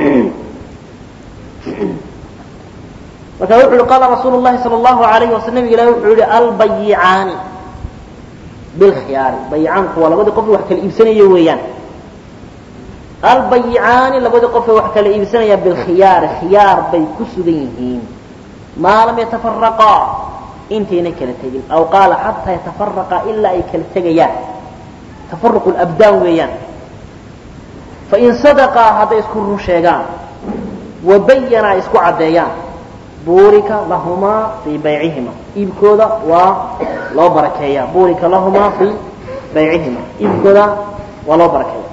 marka wuxu uhi qaala rasuulu llahi sala allahu alayhi wasal nabig ilahi wuxuu yihi albayicaani bilkhiyaari bayicaanku waa labadii qof wax kala iibsanaya weeyaan albayicaani labadii qofee wax kala iibsanaya bilkhiyaari khiyaar bay ku sugan yihiin maa lam yatafaraqaa intayna kala tegin aw qaala xataa yatafaraqaa ilaa ay kala tegayaan tafaruqu labdaan weeyaan fain sadaqaa hadday isku run sheegaan wabayanaa isku caddeeyaan buurika lahumaa fii baycihima iibkooda waa loo barakeeya buurika lahumaa fii baycihima iibkooda waa loo barakeeya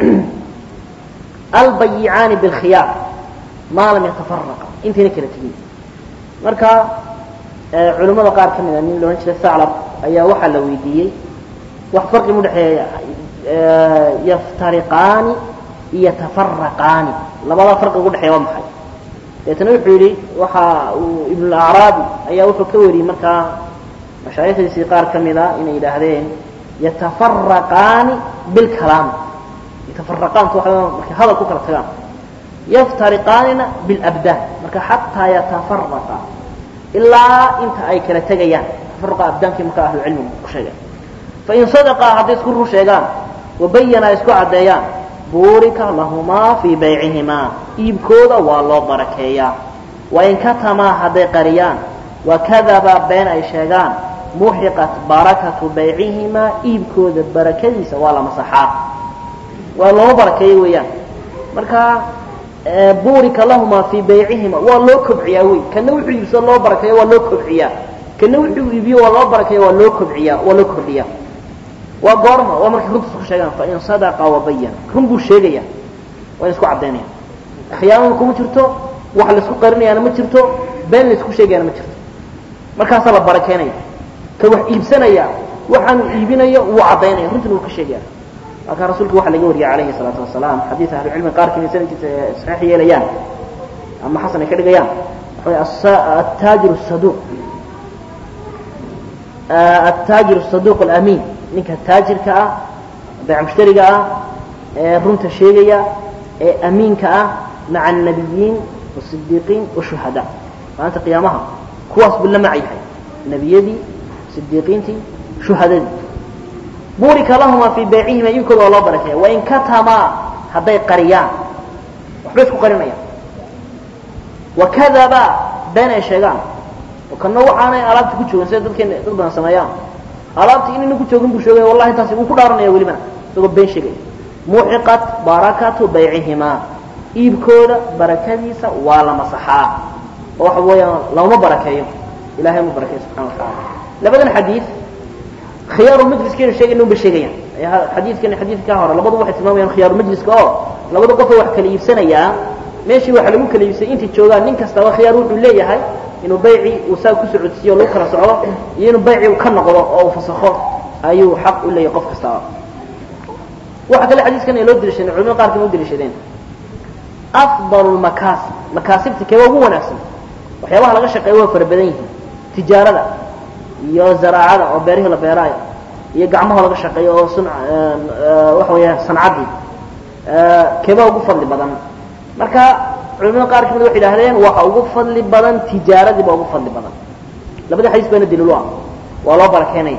albayicaani bilkhiyaar maa lam yatafaraqa intayna kala tegin marka culimmada qaar ka mida nin loodhan jiray saclab ayaa waxaa la weydiiyey wax farqi mu dhexeeya yaftariqaani iyo tafaraqaani labadaa farqi ugu dhexeeya waa maxay deetana wuxuu yidhi waxa uu ibnulacraabi ayaa wuxuu ka wariyey markaa mashaayikhdiisii qaar ka mida inay yidhaahdeen yatafaraqaani bilkalaam yatafaraqaantu waa markay hadal ku kala tagaan yaftariqaanina bilabdaan marka xataa yatafaraqa ilaa inta ay kala tegayaan tafaruqa abdaankii marka ahlucilmigu ku sheegay fain sadaqaa hadday isku run sheegaan wabayana isku caddeeyaan buurika lahumaa fii baycihimaa iibkooda waa loo barakeeyaa wain katamaa hadday qariyaan wakadaba been ay sheegaan muxiqat barakatu baycihimaa iibkooda barakadiisa waa la masaxaa waa looma barakeeyo weeyaan marka buurika lahumaa fii baycihima waa loo kobciyaa wey kana wuxuu iibsado loo barakeeyo waa loo kobciyaa kana wuxuu iibiyo waa loo barakeeya waa loo kobciyaa waa loo kordhiyaa waa goorma waa markay runta isku sheegaan fain sadaqa wabayana run buu sheegaya waa in isku caddaynaya khiyaanada kuma jirto wax laisku qarinayaana ma jirto been laisku sheegayaana ma jirto markaasaa la barakeynaya ka wax iibsanaya waxaanu iibinayo wuu caddaynaya runtina wuu ka sheegaya markaa rasuulka waxa laga wariyay calayhi salaatu wasalaam xadiid ahlucilmi qaarkiin ay sanadkiisa saxiix yeelayaan ama xasan ay ka dhigayaan waxa way attaajiru saduuq attaajiru saduuq alamiin ninka taajirka ah bayc mushtariga ah ee runta sheegaya ee amiinka ah maca annabiyiin wasidiiqiin washuhada maalinta qiyaamaha kuwaas buu la mac yahay nebiyadii sidiiqiintii shuhadadii buurika lahumaa fii baycihima iibkooda waa loo barakeeya wain katamaa hadday qariyaan waxbay isku qarinayaan wakadaba been ay sheegaan oo kana waxaanay alaabta ku joogin sida dadkeen dad badan sameeyaan alaabtii inayna ku joogin buu sheegaya wallahi taasi wuu ku dhaaranaya welibana isagoo been sheegaya muxiqat barakatu baycihimaa iibkooda barakadiisa waa la masaxaa oo waxa weeyaan lama barakeeyo ilahay ma barakeeyo subxana watacaala labadan xadiid khiyaaru majliskaynu sheegayna un bay sheegayaan xadiidkan xadiidka hore labadu waxay tilmaamayaan khiyaaru majliska oo labada qofoo wax kala iibsanayaa meeshii waxa lagu kala iibsay intay joogaan nin kastaba khiyaar wuxuu leeyahay inuu bayci uu saa ku socodsiiyo o lagu kala socdo iyo inuu bayci uu ka noqdo oo uu fasakho ayuu xaq u leeyahay qof kastaba waxa kale xadiiskan ay loo deliishadeen culimada qaarkan u deliishadeen afdalu lmakaasib makaasibta keeba ugu wanaagsan waxyaabaha laga shaqeeya waa fara badan yihiin tijaarada iyo zaraacada oo beerihii la beeraayo iyo gacmaha laga shaqeeyo oo sun waxa weeya sancaddii keebaa ugu fadli badan marka culimada qaar kamid waxay idhahdeen waxa ugu fadli badan tijaaradii baa ugu fadli badan labada xadiis baana daliil u ah waa loo barakeenaya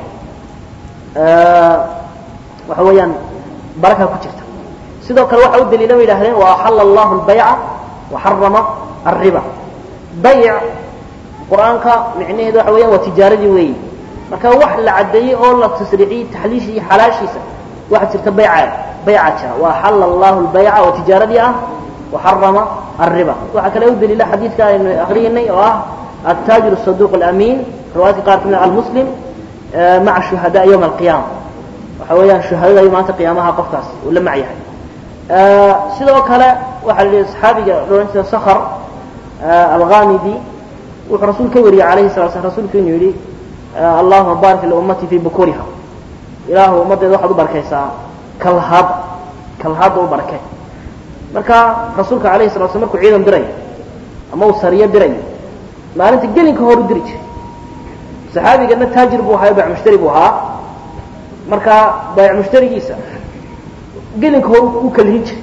waxa weeyaan baraka ku jirta sidoo kale waxa u daliila bay yidhahdeen wa axala allahu albayca wa xarama alriba bayc qur-aanka micnaheedu waxa weeyaan waa tijaaradii weeyi marka wax la caddeeyey oo la tasriiciyey taxliisha iyo xalaashiisa waxaa jirta bayca bayca jira wa axala allahu albayca oo tijaaradii ah وحرم الربا waxa kale u daliila xadiidka aynu akriyanay oo ah التاجر الصدوق الأمين رواية قارت من المسلم مع الشهداء يوم القيامة waxa weeyaan shuhadada ay maanta qiyaamaha qofkaas uu la mac yahay sidoo kale waxaa la yidhi saxaabiga odhan jira sakhr alghamidi wuxuu rasuul ka wariyey calayhi salatu slam rasuulku inuu yidhi allahuma barik liummati fii bukuriha ilaahu ummaddeeda waxaad u barakaysaa kalhaada kalhaada u barakay marka rasuulka alayhi salatu slam markuu ciidan dirayo ama uu sariyo dirayo maalinta gelinka hor u diri jiray saxaabigana taajir buu ahaa bayc mushtari buu ahaa marka bayc mushtarigiisa gelinka hor u kalhin jiray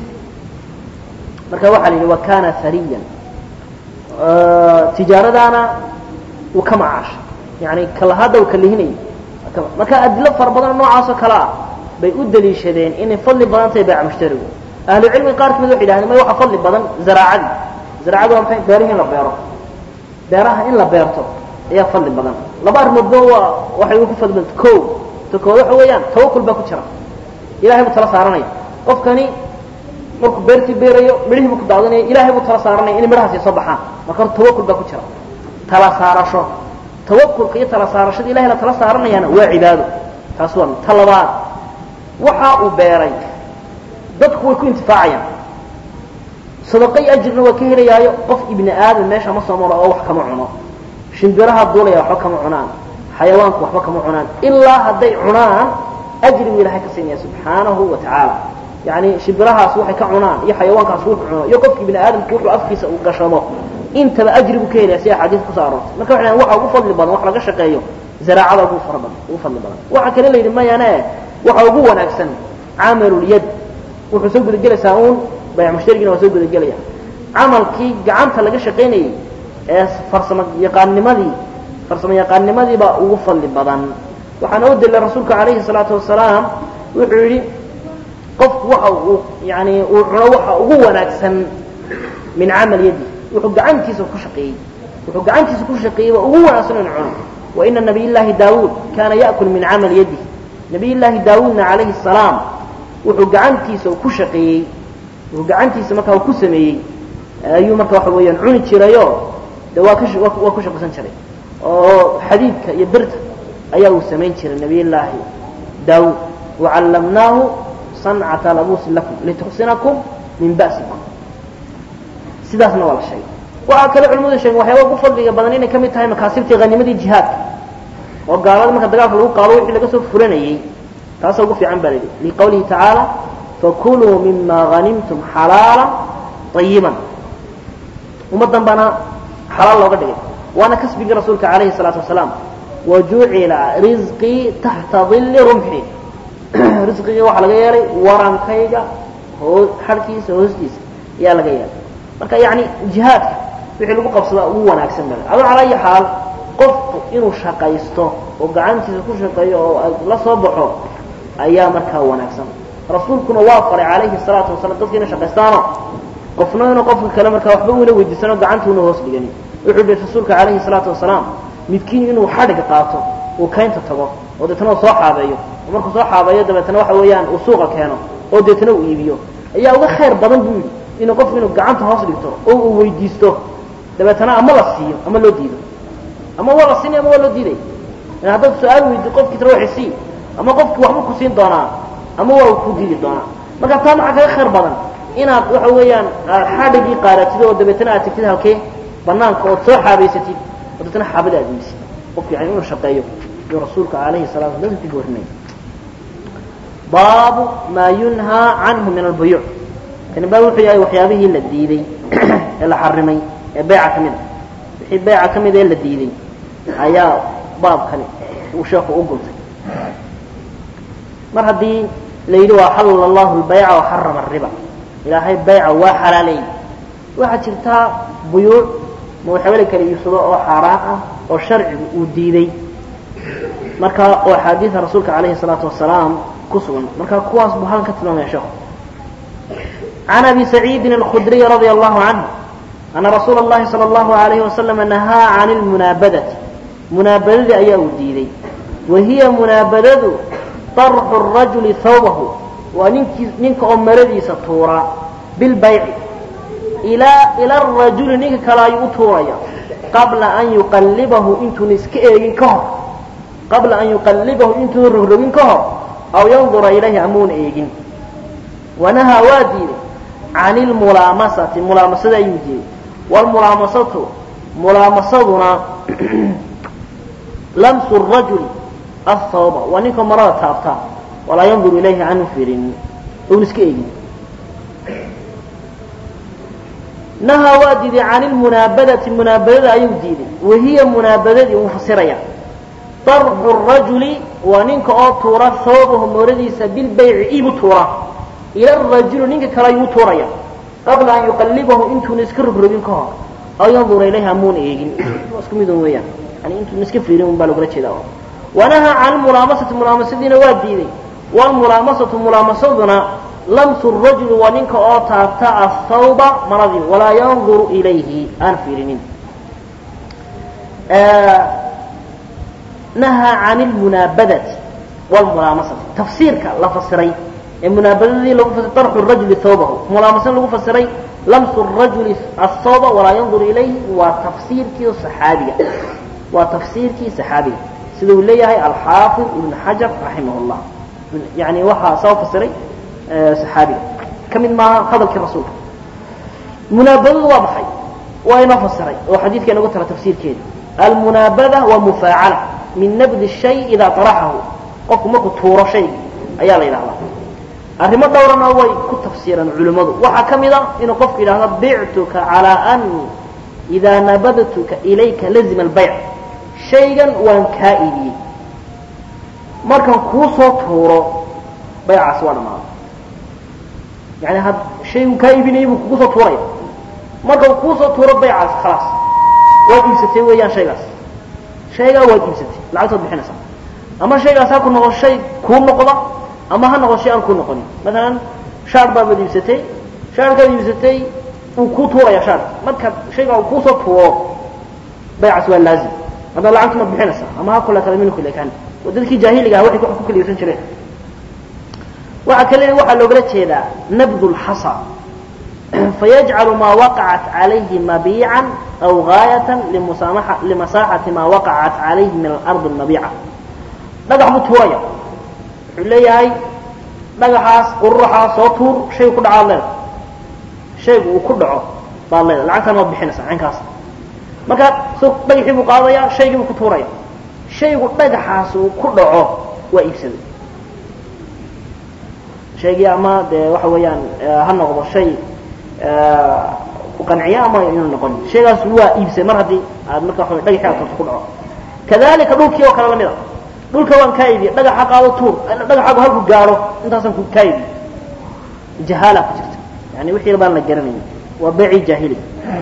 marka waxaa la yidhi wa kana hariyan tijaaradaana uu ka macaashay yani kalahada uu kalihinayay marka adilo fara badan noocaasoo kale ah bay u daliishadeen inay fadli badan tahay bayc mushtarigu ahlu cilmiga qaar kamid waxay yidhahdeen may waxa fadli badan zaraacadii zaraacadu waa maxay beerihi in la beero beeraha in la beerto ayaa fadli badan laba arrimoodba waa waxay ugu fadli badanta ko ta kood waxa weeyaan tawakul baa ku jira ilahay buu tala saaranaya qofkani markuu beertii beerayo midhihii buu ku daadanaya ilahay buu tala saaranaya inay midhahaasi soo baxaan marka hor tawakul baa ku jira tala saarasho tawakulka iyo tala saarashada ilahay la tala saaranayaana waa cibaado taas waa ta labaad waxa uu beeray dadku way ku intifaacayaan sadaqo iyo ajirna waa ka helayaayo qof ibni aadam meesha ma soo maro oo wax kama cuno shimbiraha duulaya waxba kama cunaan xayawaanku waxba kama cunaan ilaa hadday cunaan ajrigu ilahay ka siinaya subxaanahu wa tacaala yani shimbirahaas waxay ka cunaan iyo xayawaankaas wuxuu cuno iyo qofka ibni aadamku wuxuu afkiisa uu gashamo intaba ajrigu ka helaya sida xadiis kusoo aroortay marka waxay waxa ugu fadli badan wax laga shaqeeyo zaraacada ugu fara badan ugu fadli badan waxa kale la yidhi mayane waxa ugu wanaagsan camalulyad wuxuu soo gudagelaysaa uun bayc mushtarigina waa soo gudagelaya camalkii gacanta laga shaqaynayey ee farsamo yaqaannimadii farsamo yaqaannimadiibaa ugu fadli badan waxaana u dilay rasuulka calayhi salaatu wasalaam wuxuu yidhi qofku waxa uu yani uu cuno waxa ugu wanaagsan min camal yadi wuxuu gacantiisa ku shaqeeyey wuxuu gacantiisa ku shaqeeyey waa ugu wanaagsan in cuno wa ina nabiy llaahi daawuud kaana ya'kul min camal yadi nabiy llaahi daawuudna calayhi salaam wuxuu gacantiisa ku shaqeeyey wuxuu gacantiisa markaa ku sameeyey ayuu marka waxa weeyaan cuni jirayo de waa ka waa ku shaqaysan jiray oo xadiidka iyo birta ayaa uu samayn jiray nabiy llaahi daawuud wacallamnaahu sancata labuusin lakum lituxsinakum min ba'sikum sidaasna waa la sheegay waxaa kale culimadu sheegen waxyaaba ugu fadliga badan inay ka mid tahay makaasibtii hanimadii jihaadka oo gaalada marka dagaalka lagu qaado wixii laga soo furanayey taasa ugu fiican baa layidhi liqawlihi tacaala fakuluu mima hanimtum xalaala ayiban ummaddan baana xalaal looga dhigay waana kasbigii rasuulka calayhi salaatu wasalaam wajucila risqii taxta dilli rumxi risqigii waxaa laga yeelay warankayga hoo xarhkiisa hoostiisa ayaa laga yeelay marka yani jihaadka wixii lagu qabsadaa ugu wanaagsan bale ado calaa ayi xaal qofku inuu shaqaysto oo gacantiisa ku shaqeeyo oo la soo baxo ayaa markaa wanaagsan rasuulkuna waa faray calayhi salaatu wasalam dadka inay shaqaystaano qofna inuu qofka kale markaa waxba uuna weydiisano gacantuuna hoos dhigani wuxuu yihi rasuulka calayhi salaatu wasalaam midkiin inuu xadhig qaato uu kaynta tago oo deetana uu soo xaabeeyo oo markuu soo xaabeeyo dabeetana waxa weeyaan uu suuqa keeno oo deetana uu iibiyo ayaa uga khayr badan buu yidhi inuu qofku inuu gacanta hoos dhigto oo uu weydiisto dabeetana ama la siiyo ama loo diido ama waa la siinay ama waa loo diiday haddaad su-aal weydi qofkii tara waxay sii ama qofkii waxbuu ku siin doonaa ama waa uu ku diidi doonaa marka taa maxaa kaga khayr badan inaad waxa weeyaan xadhigii qaaratid oo dabeetana aad tigtid halkee banaanka ood soo xaabaysatid oo dabeetana xaabada aad weysid qofku yani inuu shaqeeyo iyo rasuulka calayhi salatu wasalam ku boorinaya baabu maa yunhaa canhu min albuyuuc kani baa wuxuu yahay waxyaabihii la diiday ee la xarimay ee beyca ka mid a wixii beyca ka mid ee la diiday ayaa baabkani uu sheeku u guntay mar haddii la yidhi waa xalala allahu lbayca waxarama ariba ilaahay bayca waa xalaaleeyey waxaa jirtaa buyuuc ma waxyaaba la kala iibsado oo xaaraan ah oo sharcigu uu diiday marka oo axaadiida rasuulka calayhi salaatu wasalaam ku sugan marka kuwaas buu halkan ka tilmaamaya sheekhu can abi saciidin alkhudriy radia allahu canhu ana rasuula اllahi salى اllahu alayhi wasalama nahaa can lmunaabadati munaabadadii ayaa uu diiday wa hiya munaabadadu طarxu الrajuli hawbahu waa ninkii ninka oo maradiisa tuura bilbayci ilaa ila arajuli ninka kale ayuu u tuuraya qabla an yuqallibahu intuuna iska eegin ka hor qabla an yuqallibahu intuuna rogrogin ka hor aw yandura ilayhi amuuna eegin wanahaa waa diiday can ilmulaamasati mulaamasada ayuu diiday wlmulaamasatu mulaamasaduna lamsu rajuli athawba waa ninka marada taabtaa walaa yanduru ilayhi aanu fiirinin oun iska eegin nahaa waa diiday can ilmunaabadati munaabadada ayuu diiday wahiya munaabadadii uu fasiraya darxu rajuli waa ninka oo tuura hawbahu mooradiisa bilbayci ibu tuura ila rajuli ninka kale ayuu tuuraya qabla an yuqallibahu intuuna iska rogrogin ka hor aw yandura ilayhi amuuna eegin isku midun weeyaan yani intuuna iska fiirin un baa logula jeedaa wanahaa can mulaamasati mulaamasadiina waa diiday wlmulaamasatu mulaamasaduna lamsu rajuli waa ninka oo taabta athawba maradii walaa yanduru ilayhi aan fiirinin nahaa can ilmunaabadati wlmulaamasati tafsiirka la fasiray ee munaabadadii lagu fasiray darxu rajuli thawbahu mulaamasada lagu fasiray lamsu rajuli athawba walaa yanduru ilayhi waa tafsiirkii saxaabiga waa tafsiirkii saxaabiga sida uu leeyahay alxaafid ibn xajar raximah llah yani waxaa soo fasiray saxaabiga ka mid maaha hadalkii rasuulka munaabadadu waa maxay waa inoo fasiray oo xadiidka inagu tala tafsiirkeeda almunaabada waa mufaacala min nabdi shay idaa طaraxahu qofku markuu tuuro shayga ayaa la yidhahdaa arrimo dhowrana way ku tafsiiraan culimmadu waxaa ka mid a inuu qofku yidhahdo bictuka calىa ani idaa nabadtuka ilayka lazima albayc shaygan waan kaa iibiyey markaan kuu soo tuuro baycaasi waa dhamaaday yani had shaygu kaa iibinayay buu kugu soo tuuraya marka uu kuusoo tuuro baycaas khalaas waad iibsatay weeyaan shaygaas shaygaa waad iibsatay lacagtood bixinaysaa ama shaygaas ha ku noqo shay kuu noqda ama ha noqo shay aan kuu noqonin maalan shaar baabaad iibsatay shaarkaad iibsatay uu kuu tuuraya shaarka marka shaygaa uu kuusoo tuuro baycaas waa laazim hadda lacagtu maad bixinaysaa ama ha kula kala minku leekaan oo dadkii jaahiliga ah waxay ku kala iibsan jireen waxaa kale waxaa loogala jeedaa nabdu lxasa fayajcalu maa waqacat calayhi mabiican aw gaayatan limasaaxati maa waqacat calayhi min alardi mabiica dhagax buu tuuraya wuxuu leeyahay dhagaxaas ururaxaas soo tuur shay ku dhacaad leeda shaygu uu ku dhaco baad leeda lacagtaan waad bixinaysaa cinkaas markaa so dhagaxii buu qaadaya shaygii buu ku tuuraya shaygu dhagaxaas uu ku dhaco waa iibsaday shaygii ama dee waxa weeyaan ha noqdo shay ku qanciya ama inuu noqon shaygaas waa iibsay mar haddii aad marka waa dhagaxii aad turto ku dhaco kadalika dhulkii oo kale lamid a dhulka waan kaa iibiye dhagaxa qaado tuur dhagaxaagu halku gaadho intaasaan ku kaa iibiye jahaala ku jirta yani wixii baan la garanayn waa beecii jaahiliga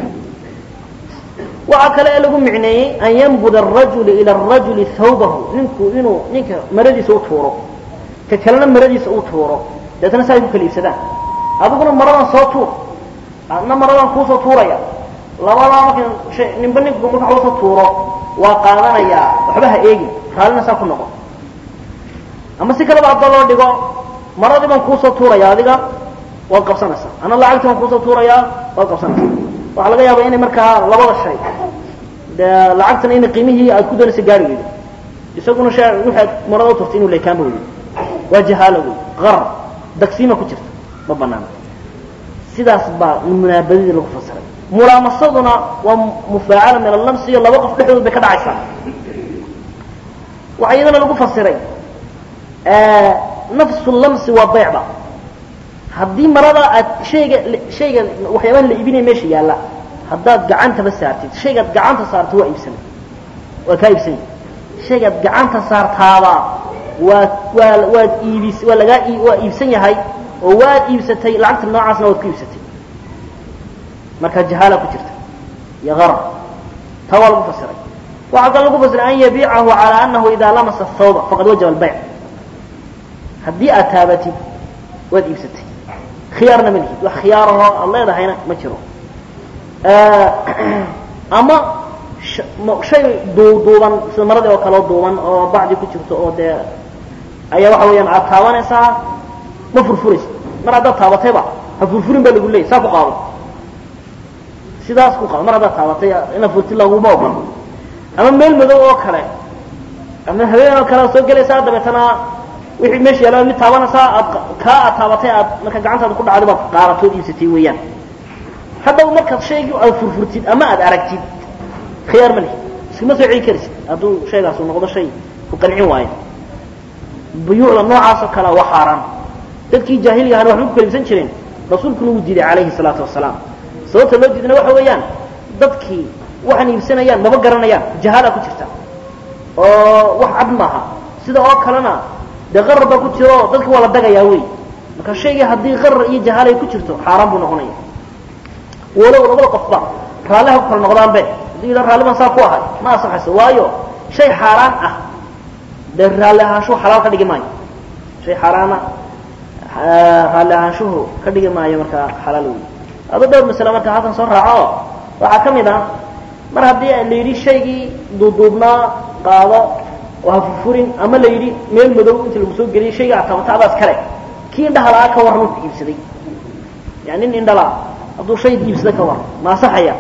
waxaa kale ee lagu micneeyey an yanbud arajulu ila arajuli thawbahu ninku inuu ninka maradiisa u tuuro ka kalena maradiisa uu tuuro deetna saa ay ku kala iibsadaan adiguna maradan soo tuur adna maradan kuusoo tuuraya labadaa marka shay ninba ninku marka wax usoo tuuro waa qaadanayaa waxba ha eegin raallina saa ku noqon ama si kaleba hadda loo dhigo maradii baan kuusoo tuuraya adiga waad qabsanaysaa ana lacagtii baan kuusoo tuurayaa waad qabsanaysaa waxaa laga yaaba inay markaa labada shay dee lacagtana ina qiimihii aad ku doonaysa gaari weydo isaguna sha waxaad marada u turtay inuu leekaanba weydo waa jahaalo wey qarar dagsiima ku jirta ma banaana sidaas baa munaabadadii lagu fasiray mulaamasaduna waa mufaacala min allamsi iyo laba qof dhexdood bay ka dhacaysaa waxaa iyadana lagu fasiray nafsu lamsi waa beycba haddii marada aad shayga shayga waxyaabaha la iibinaya meesha yaalla haddaad gacantaba saartid shaygaad gacanta saarta waa iibsana waa kaa iibsanya shaygaad gacanta saartaaba waa waa waad iibis waa lagaa waa iibsan yahay oo waad iibsatay lacagta noocaasna waad ku iibsatay marka jahaala ku jirta iyo qarar taa waa lagu fasiray waxaa kale lagu fasiray an yabiicahu calى anahu ida lamasa thawba faqad wajaba albayc haddii aad taabatid waad iibsatay khiyaarna ma lihid wax khiyaarahoo aad leedahayna ma jiro ama shay duuduuban sida maradii oo kaleo duuban oo bacdi ku jirto oo dee ayaa waxa weeyaan aad taabanaysaa ma furfuraysa mar haddaad taabatayba ha furfurin baa lagu leeyay saa ku qaado sidaas ku qaado mar haddaad taabatay ina furti laguma ogol ama meel madow oo kale ama habeen oo kale aad soo gelaysaa dabeetana wixii meesha yaalla mid taabanaysaa aad kaa aad taabatay aad marka gacantaada ku dhacday baad qaaratood iibsatay weeyaan haddaba markaad shaygii aad furfurtid ama aad aragtid khiyaar ma lihi iskama soo celi karaysid hadduu shaygaas uu noqdo shay ku qancin waayo buyuucda noocaasoo kale waa xaaraan dadkii jaahiliga ahana waxbay ku kala iibsan jireen rasuulkuna wuu diiday calayhi salaatu wasalaam sababta loo diidana waxa weeyaan dadkii waxaan iibsanayaan maba garanayaan jahaala ku jirta oo wax cad maaha sida oo kalena dee qarar baa ku jiro dadka waa la dagayaa wey marka shaygii haddii qarar iyo jahaala ay ku jirto xaaraan buu noqonaya walow labada qofba raalliha ku kala noqdaanbe hadduu yidhaha raalli baan saa ku ahay ma asaxayso waayo shay xaaraan ah dee raalli ahaanshuhu xalaal ka dhigi maayo shay xaaraana raalli ahaanshuhu ka dhigi maayo markaa xalaal wey ado dhowr masale marka halkan soo raaco waxaa ka mid ah mar haddii la yidhi shaygii duuduubnaa qaado oo ha furfurin ama la yidhi meel madow inta lagu soo geliyay shayga aad tabata adaas kale kii indhaha la-aa ka warran wuxuu iibsaday yani nin indhala hadduu shay iibsada ka warran ma asaxaya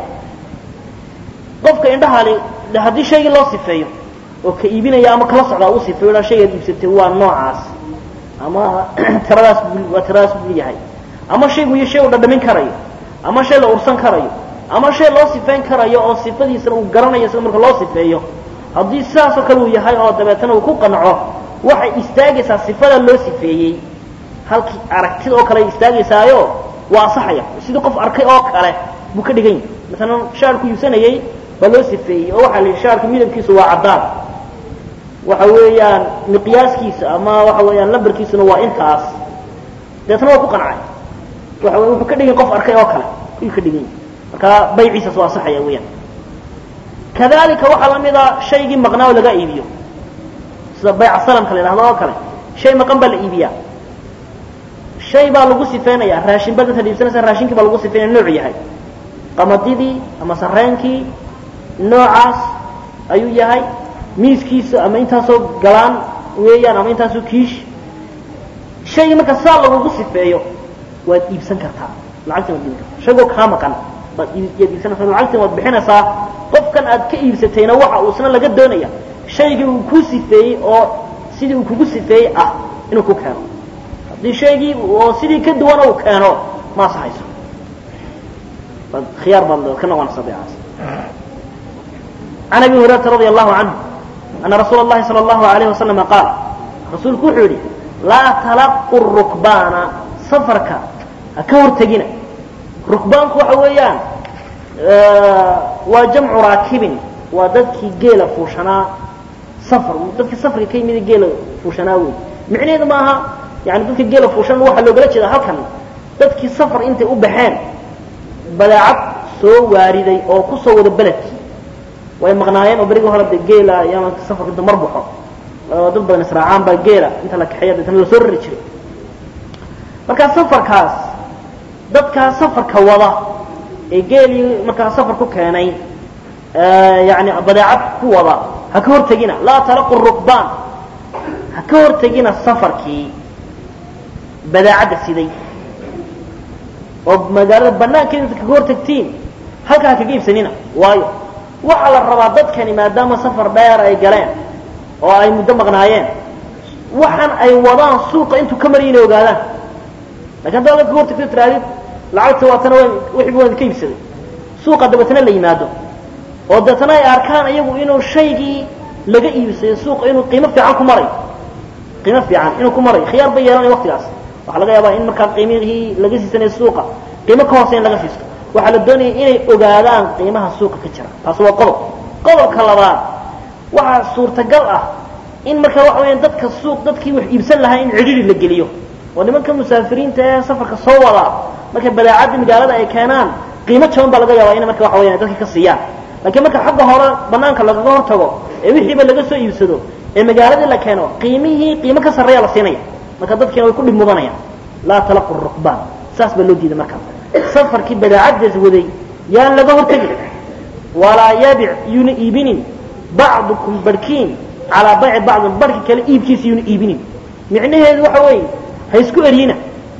qofka indhahali haddii shaygii loo sifeeyo oo ka iibinaya ama kala socdaa uu sifeeyo dhaa shaygaad iibsatay waa noocaas ama tiradaas buu waa tiradaas buu yahay ama shaygu iyo shay uu dhadhamin karayo ama shay la ursan karayo ama shay loo sifeyn karayo oo sifadiisana uu garanayo sida marka loo sifeeyo haddii sidaasoo kale uu yahay oo dabeetana uu ku qanco waxay istaagaysaa sifada loo sifeeyey halkii aragtida oo kale ay istaagaysaayo waa asaxaya sidii qof arkay oo kale buu ka dhigan yahay maalan shaarku iibsanayey baa loo sifeeyey oo waxaa la yidhi shaarka midabkiisu waa caddaan waxa weeyaan miqyaaskiisa ama waxa weeyaan lambarkiisuna waa intaas dabeetna waa ku qancay waxa wey wuxuu ka dhigan qof arkay oo kale ayuu ka dhigan yahay markaa bayciisas waa asaxaya weeyaan kadalika waxaa la mid a shaygii maqnaa oo laga iibiyo sida bayca salamka la yidhahdo oo kale shay maqan baa la iibiyaa shay baa lagu sifeynaya raashin baa dadka iibsanaysa raashinkii baa lagu sifeynaya noocu yahay qamadidii ama sareenkii noocaas ayuu yahay miiskiisa ama intaasoo galaan weeyaan ama intaasoo kiish shaygii marka saa lagugu sifeeyo waad iibsan kartaa lacagtan waad iibin kartaa shaygoo kaa maqan baad yaad iibsanaysaa lacagtan waad bixinaysaa qofkan aad ka iibsatayna waxa uu isna laga doonaya shaygii uu ku sifeeyey oo sidii uu kugu sifeeyey ah inuu ku keeno haddii shaygii oo sidii ka duwana uu keeno ma asaxayso baad khiyaar baad ka noqonaysaa beecaas can abi hurayrata radia allahu canhu ana rasuula اllahi salى اllahu alayh wasalama qaal rasuulku wuxuu yidhi laa talaqu rukbaana safarka ha ka hortegina rukbaanku waxa weeyaan waa jamcu raakibin waa dadkii geela fuushanaa safar dadkii safarka ka yimid geela fuushanaa wey micnaheedu maaha yani dadka geela fuushan waxaa loogala jeeda halkan dadkii safar intay u baxeen badeecad soo waariday oo kusoo wada beledkii way maqnaayeen oo berigii hore de geela iyo safarka inta mar baxo dad badan israacaan baa geela inta la kaxeeya deetana lasoo rari jiray markaa safarkaas dadkaa safarka wada ee geelii markaa safar ku keenay yani badeecad ku wada ha ka hortegina laa talaqu rukbaan ha ka hortegina safarkii badeecadda siday oo magaalada banaankeeda inta kaga hortagtiin halkaa ha kaga iibsanina waayo waxaa la rabaa dadkani maadaama safar dheer ay galeen oo ay muddo maqnaayeen waxaan ay wadaan suuqa intuu ka marya inay ogaadaan lakin haddaa la kaga hortagto tiraadid lacagta waatana w wixiiba waan ka iibsaday suuqa dabeetana la yimaado oo deetana ay arkaan iyagu inuu shaygii laga iibsaday suuqa inuu qiimo fiican ku maray qiimo fiican inuu ku maray khiyaar bay yeelanaya waktigaas waxaa laga yaabaa in markaa qiimihii laga siisanaya suuqa qiimo ka hooseya in laga siisto waxaa la doonaya inay ogaadaan qiimaha suuqa ka jira taasi waa qodob qodobka labaad waxaa suurtagal ah in markaa waxa weyaan dadka suuq dadkii wax iibsan lahaa in cidhiri la geliyo oo nimanka musaafiriinta ee safarka soo wadaa markay badeecadda magaalada ay keenaan qiimo jaban baa laga yaabaa ina marka waxa weyan dadka ka siiyaan laakiin marka xagga hore banaanka lagaga hor tago ee wixiiba laga soo iibsado ee magaaladii la keeno qiimihii qiimo ka sarreeya la siinaya marka dadkiina way ku dhib mudanayaan laa talaqu rukbaan saas baa loo diiday markaa safarkii badeecaddaas waday yaan laga hortegin walaa yabic yuuna iibinin bacdukum barhkiin calaa bayci bacdin barhki kale iibkiisa yuuna iibinin micnaheedu waxa weeye ha isku eryina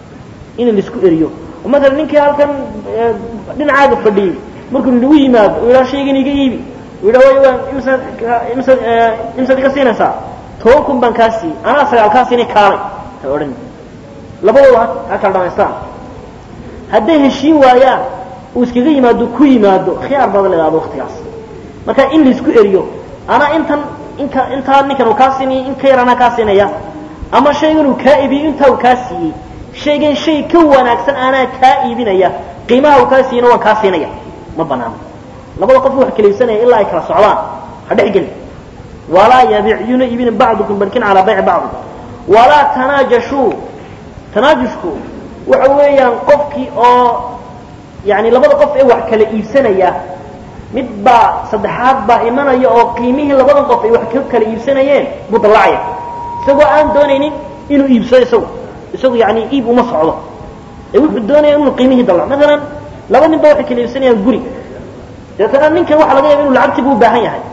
in laisku eriyo oo maala ninkii halkan dhinacaaga fadhiyey markuu nagu yimaado u yidhaha shaygan iga iibi u yidhaha way waan imsaad imsaad imsaad iga siinaysaa toban kun baan kaa siiyey anaa sagaal kaa siinay kaalay ha odhan labadooda ha kala dhamaystaan hadday heshiin waayaan uu iskaga yimaado ku yimaado khiyaar baada la idhahdo waktigaas marka in laisku eriyo anaa intan inka intaa ninkan uu kaa siinaya in ka yar anaa kaa siinaya ama shaygan uu kaa iibiyey intaa uu kaa siiyey shaygan shay ka wanaagsan anaa kaa iibinaya qiimaha uu kaa siiyana waan kaa siinaya ma banaano labada qof wax kala iibsanaya ilaa ay kala socdaan ha dhex gelin walaa yabic yuna iibina bacdukum barkin calaa bayci bacdi walaa tanaajashuu tanaajushku waxa weeyaan qofkii oo yani labada qof ee wax kala iibsanaya mid baa saddexaad baa imanaya oo qiimihii labadan qof ay wax ka kala iibsanayeen buu dallacaya isagoo aan doonaynin inuu iibsado isagu isagu yani iib uma socdo ee wuxuu doonaya inuu qiimihii dallaco maalan laba nin ba waxay kala iibsanayaan guri deetana ninkan waxa laga yaba inu lacagtiibu u baahan yahay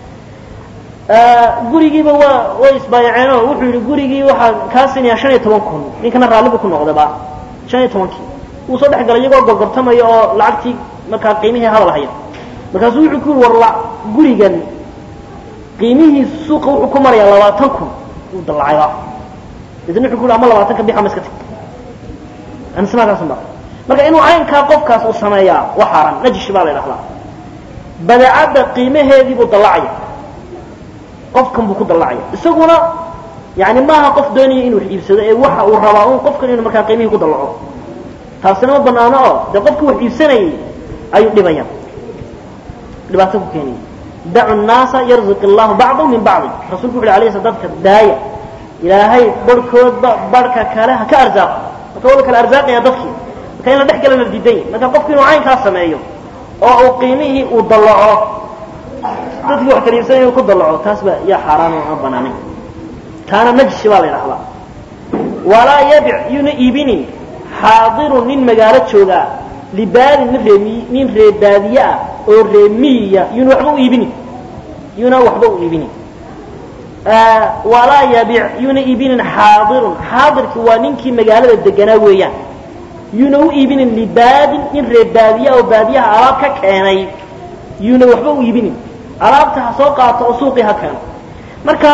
gurigiiba waa way isbaayaceenoo wuxuu yihi gurigii waxaa kaa siinayaa shan iyo toban kun ninkana raallibu ku noqdaba shan iyo tobankii wuu soo dhex galay iyagoo gorgortamaya oo lacagtii markaa qiimihii hadal haya markaasuu wuxuu ku yiri war gurigan qiimihiisu suuqa wuxuu ku marayaa labaatan kun wuu dallacayba deetna wuxuu ku yiri ama labaatan ka bix ama iska tag anismaakaasunba marka inuu caynkaa qofkaas uu sameeyaa waa xaaraan najish baa la idhahdaa badeecadda qiimaheedii buu dallacaya qofkan buu ku dallacaya isaguna yani maaha qof doonaya inuu wax iibsado ee waxa uu rabaa un qofkan inuu markaa qiimihii ku dallaco taasina ma banaano oo dee qofkii wax iibsanayay ayuu dhibaya dhibaato ku keenaya dacu nnaasa yarzuq allahu bacdahum min bacdi rasulku wuxu alayh sl dadka daaya ilaahay barhkoodba barhka kale ha ka arsaaqo marka waa la kala arsaaqaya dadkii marka in la dhex gala la diidan yahy marka qofku inuu caynkaa sameeyo oo uu qiimihii uu dallaco dadkii wax kala iibsanaya uu ku dallaco taas baa yaa xaaraan oo aan banaanayn taana najshi baa la yidhahdaa walaa yabic yuuna iibinin xaadirun nin magaalo joogaa libaadin nin reemi nin reebaadiye ah oo reemiya yuuna waxba u iibinin yuuna waxba u iibinin walaa yabic yuuna iibinin xaadirun xaadirki waa ninkii magaalada deganaa weeyaan yuuna u iibinin libaadin nin reebaadiye oo baadiyaha alaab ka keenay yuuna waxba u iibinin alaabta ha soo qaato oo suuqii ha keeno marka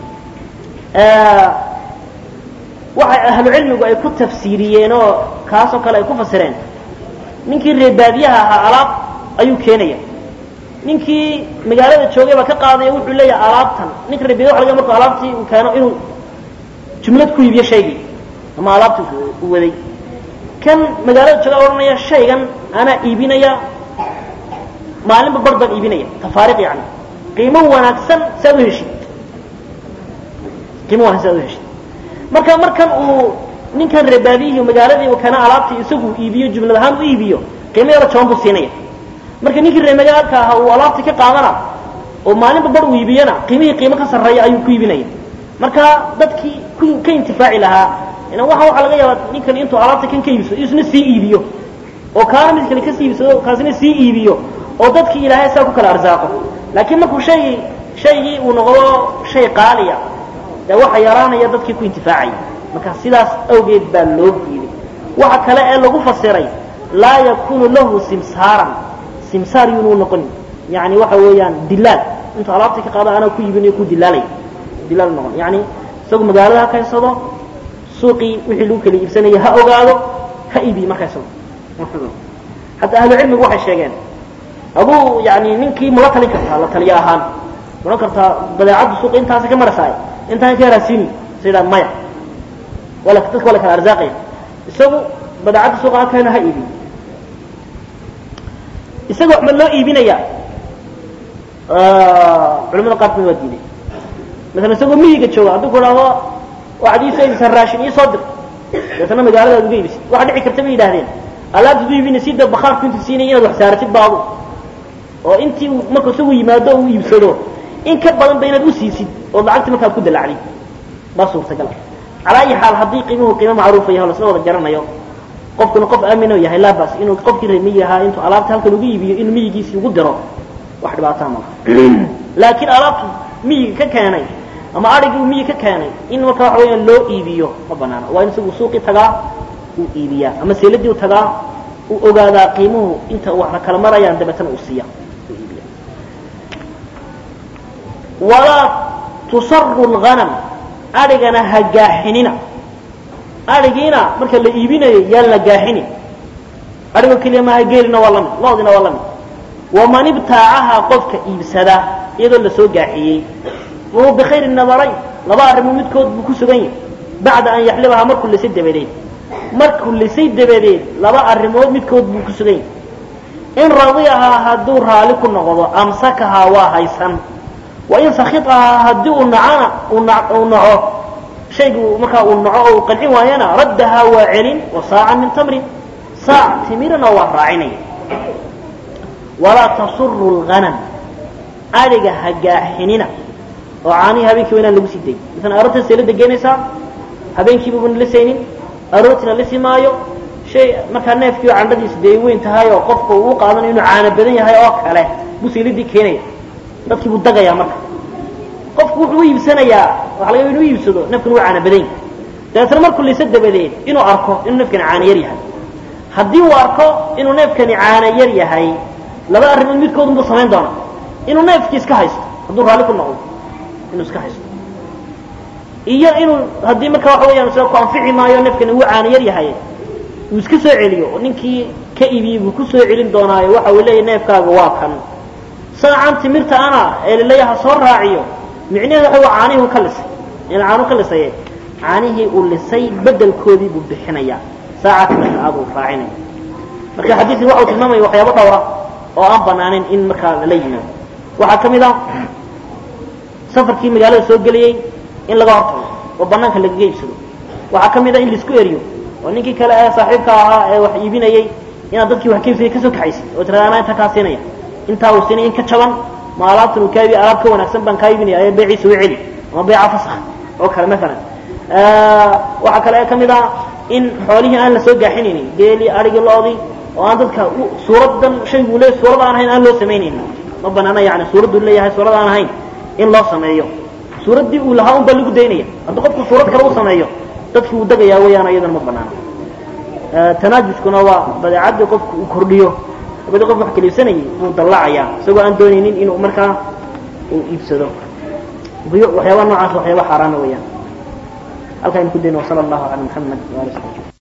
waxay ahlu cilmigu ay ku tafsiiriyeen oo kaasoo kale ay ku fasireen ninkii reebaadiyaha ahaa alaab ayuu keenaya ninkii magaalada joogay baa ka qaadaya wuxuu leeyahay alaabtan ninka reebaadiya waxa laga markuu alaabtii uu keeno inuu jumlad ku iibiyo shaygii ama alaabtii u waday kan magaalada jooga odhanaya shaygan anaa iibinaya maalinba bar baan iibinaya tafaariq yani qiimo wanaagsan si aad u heshid qiimo wanaagsan si aad u heshid marka markan uu ninkan reebaadiyihii magaaladii kana alaabtii isagu iibiyo jumlad ahaan u iibiyo qiimo yaro jaban buu siinaya marka ninkii reemagaalka ahaa uu alaabtii ka qaadana oo maalinba bar uu iibiyana qiimihii qiimo ka sarreeya ayuu ku iibinaya marka dadkii ku ka intifaaci lahaa ina waxa waxaa laga yaabaa ninkan intuu alaabta kan ka iibsado isna sii iibiyo oo kaana mid kale kasii iibsado kaasina sii iibiyo oo dadkii ilaahay saa ku kala arsaaqo laakiin markuu shaygii shaygii uu noqdo shay qaaliya dee waxa yaraanaya dadkii ku intifaacaya marka sidaas awgeed baa loo diiday waxa kale ee lagu fasiray laa yakunu lahu simsaaran simsaar yuunu noqonin yani waxa weeyaan dilaal intuu alaabtii ka qaado anaa ku iibinayo ku dilaalay dilaal noqon yani isagu magaalada ha kaysado suuqii wixii lagu kala iibsanaya ha ogaado ha iibiyo markaa isagu hataa ahlu cilmigu waxay sheegeen aduu yani ninkii mula talin kartaa la taliyo ahaan odhan kartaa badeecaddu suuqa intaasa ka marasaay intaan ka yaraasiini sa yidhaha maya wala dadka waa la kala arsaaqaya isagu badeecadda suuqa ha keeno ha iibiyo isaga wax ma loo iibinaya culamada qaarkood waa diiday masalan isagoo miyiga jooga hadduu ku dhahdo waxaad iisoo iibisaan raashin ii soo dir deetana magaaladaad uga iibisid waxa dhici karta bay yidhahdeen alaabtaad u iibinaysid dee bakhaarku intu siinaya inaad wax saaratid baadu oo intii uu marka isagu yimaado uu iibsado in ka badan ba inaad u siisid oo lacagtii markaad ku dalacdid baa suurtagal calaa ayi xaal haddii qiimuhu qiimo macruufa yahay o lasla wada garanayo qofkuna qof aamino yahay laa bas inuu qofkii reer miyi ahaa intuu alaabta halkan ugu iibiyo inuu miyigiisii ugu diro wax dhibaataa malaha laakiin alaabtu miyiga ka keenay ama adhigii uu miyi ka keenay in marka waxa weeyaan loo iibiyo ma banaana waa in isagu suuqii tagaa uu iibiyaa ama seeladii u tagaa uu ogaadaa qiimuhu inta waxna kala marayaan dabeetana uu siiya uu iibiya walaa tusaru lghanam adhigana ha gaaxinina adhigiina marka la iibinayo yaan la gaaxinin adhigoo keliya maaha geelina waa lamid loodina waa lamid waman ibtaacaha qofka iibsada iyadoo lasoo gaaxiyey wahuwa bikhayri nadarayn laba arrimood midkood buu ku sugan yahay bacda an yaxlibahaa markuu lisay dabadeed markuu lisay dabadeed laba arrimood midkood buu ku sugan yahay in radiyahaa hadduu raali ku noqdo amsakahaa waa haysan wa in sakitahaa haddii uu nacana uu naco shaygu markaa uu naco oo uu qancin waayana raddahaa waa celin wa saacan min tamrin saac timirna waa raacinaya walaa tasuru lghanam adhiga ha gaaxinina oo caanihii habeenkii waa inaan lagu sii dayin masalan aroorta seelada geenaysaa habeenkiiba buna lisaynin aroortina lisi maayo shay markaa neefkii oo candhadiisu dee weyn tahay oo qofku uu qaadanayo inuu caano badan yahay oo kale buu seeladii keenaya dadkii buu dagayaa marka qofku wuxuu u iibsanayaa waxa laga yaba inu iibsado neefkan waa caano badan yahay dabeetna markuu lisa dabadeed inuu arko inuu neefkani caano yar yahay haddii uu arko inuu neefkani caano yar yahay laba arrimood midkoodun buu samayn doonaa inuu neefkii iska haysto hadduu raalli ku noqdo inuu iska haysto iyo inuu haddii marka waxa weyaan sida ku anfici maayo neefkani wuu caano yar yahay uu iska soo celiyo oo ninkii ka iibiyey buu ku soo celin doonaayo waxa uu leeyahy neefkaaga waa kan saacan timirta ana ee laleeyaha soo raaciyo micnaheedu waxa waa caanihii uu ka lisay in caanu ka lisaye caanihii uu lisay bedelkoodii buu bixinayaa saaca timirta aad uu raacinaya marka xadiidkii waxa uu tilmaamaya waxyaabo dhowra oo aan banaaneyn in markaa lala yimaado waxaa ka mid ah safarkii magaalada soo gelayey in laga hortago oo banaanka lagaga iibsado waxaa ka mid ah in laisku eriyo oo ninkii kale ee saaxiibka ahaa ee wax iibinayey inaad dadkii wax kaibsaya kasoo kaxaysid oo tirada anaa intaa kaa siinaya intaa uu siinaya in ka jaban ma alaabtan uu kaabi alaab ka wanaagsan baan kaa iibinaya ee beeciisa u celi ama beeca fasakh oo kale maalan waxaa kale ka mid ah in xoolihii aan la soo gaaxinaynin geelii arigii loodii oo aan dadka suuradan shaygu le suurad aan ahayn aan loo samaynaynin ma banaana yani suuraddu leeyahay suurad aan ahayn in loo sameeyo suuraddii uu lahaa un baa lagu daynaya haddii qofku suurad kale u sameeyo dadki uu degayaa weeyaan iyadana ma banaana tanaajuskuna waa badeecaddii qofku uu kordhiyo badi qof wax kala iibsanayay buu dallacayaa isagoo aan doonaynin inuu markaa uu iibsado waxyaaba noocaas waxyaaba xaaraana weeyaan halkaa aynu ku dayno wasala allahu cala muxamed waali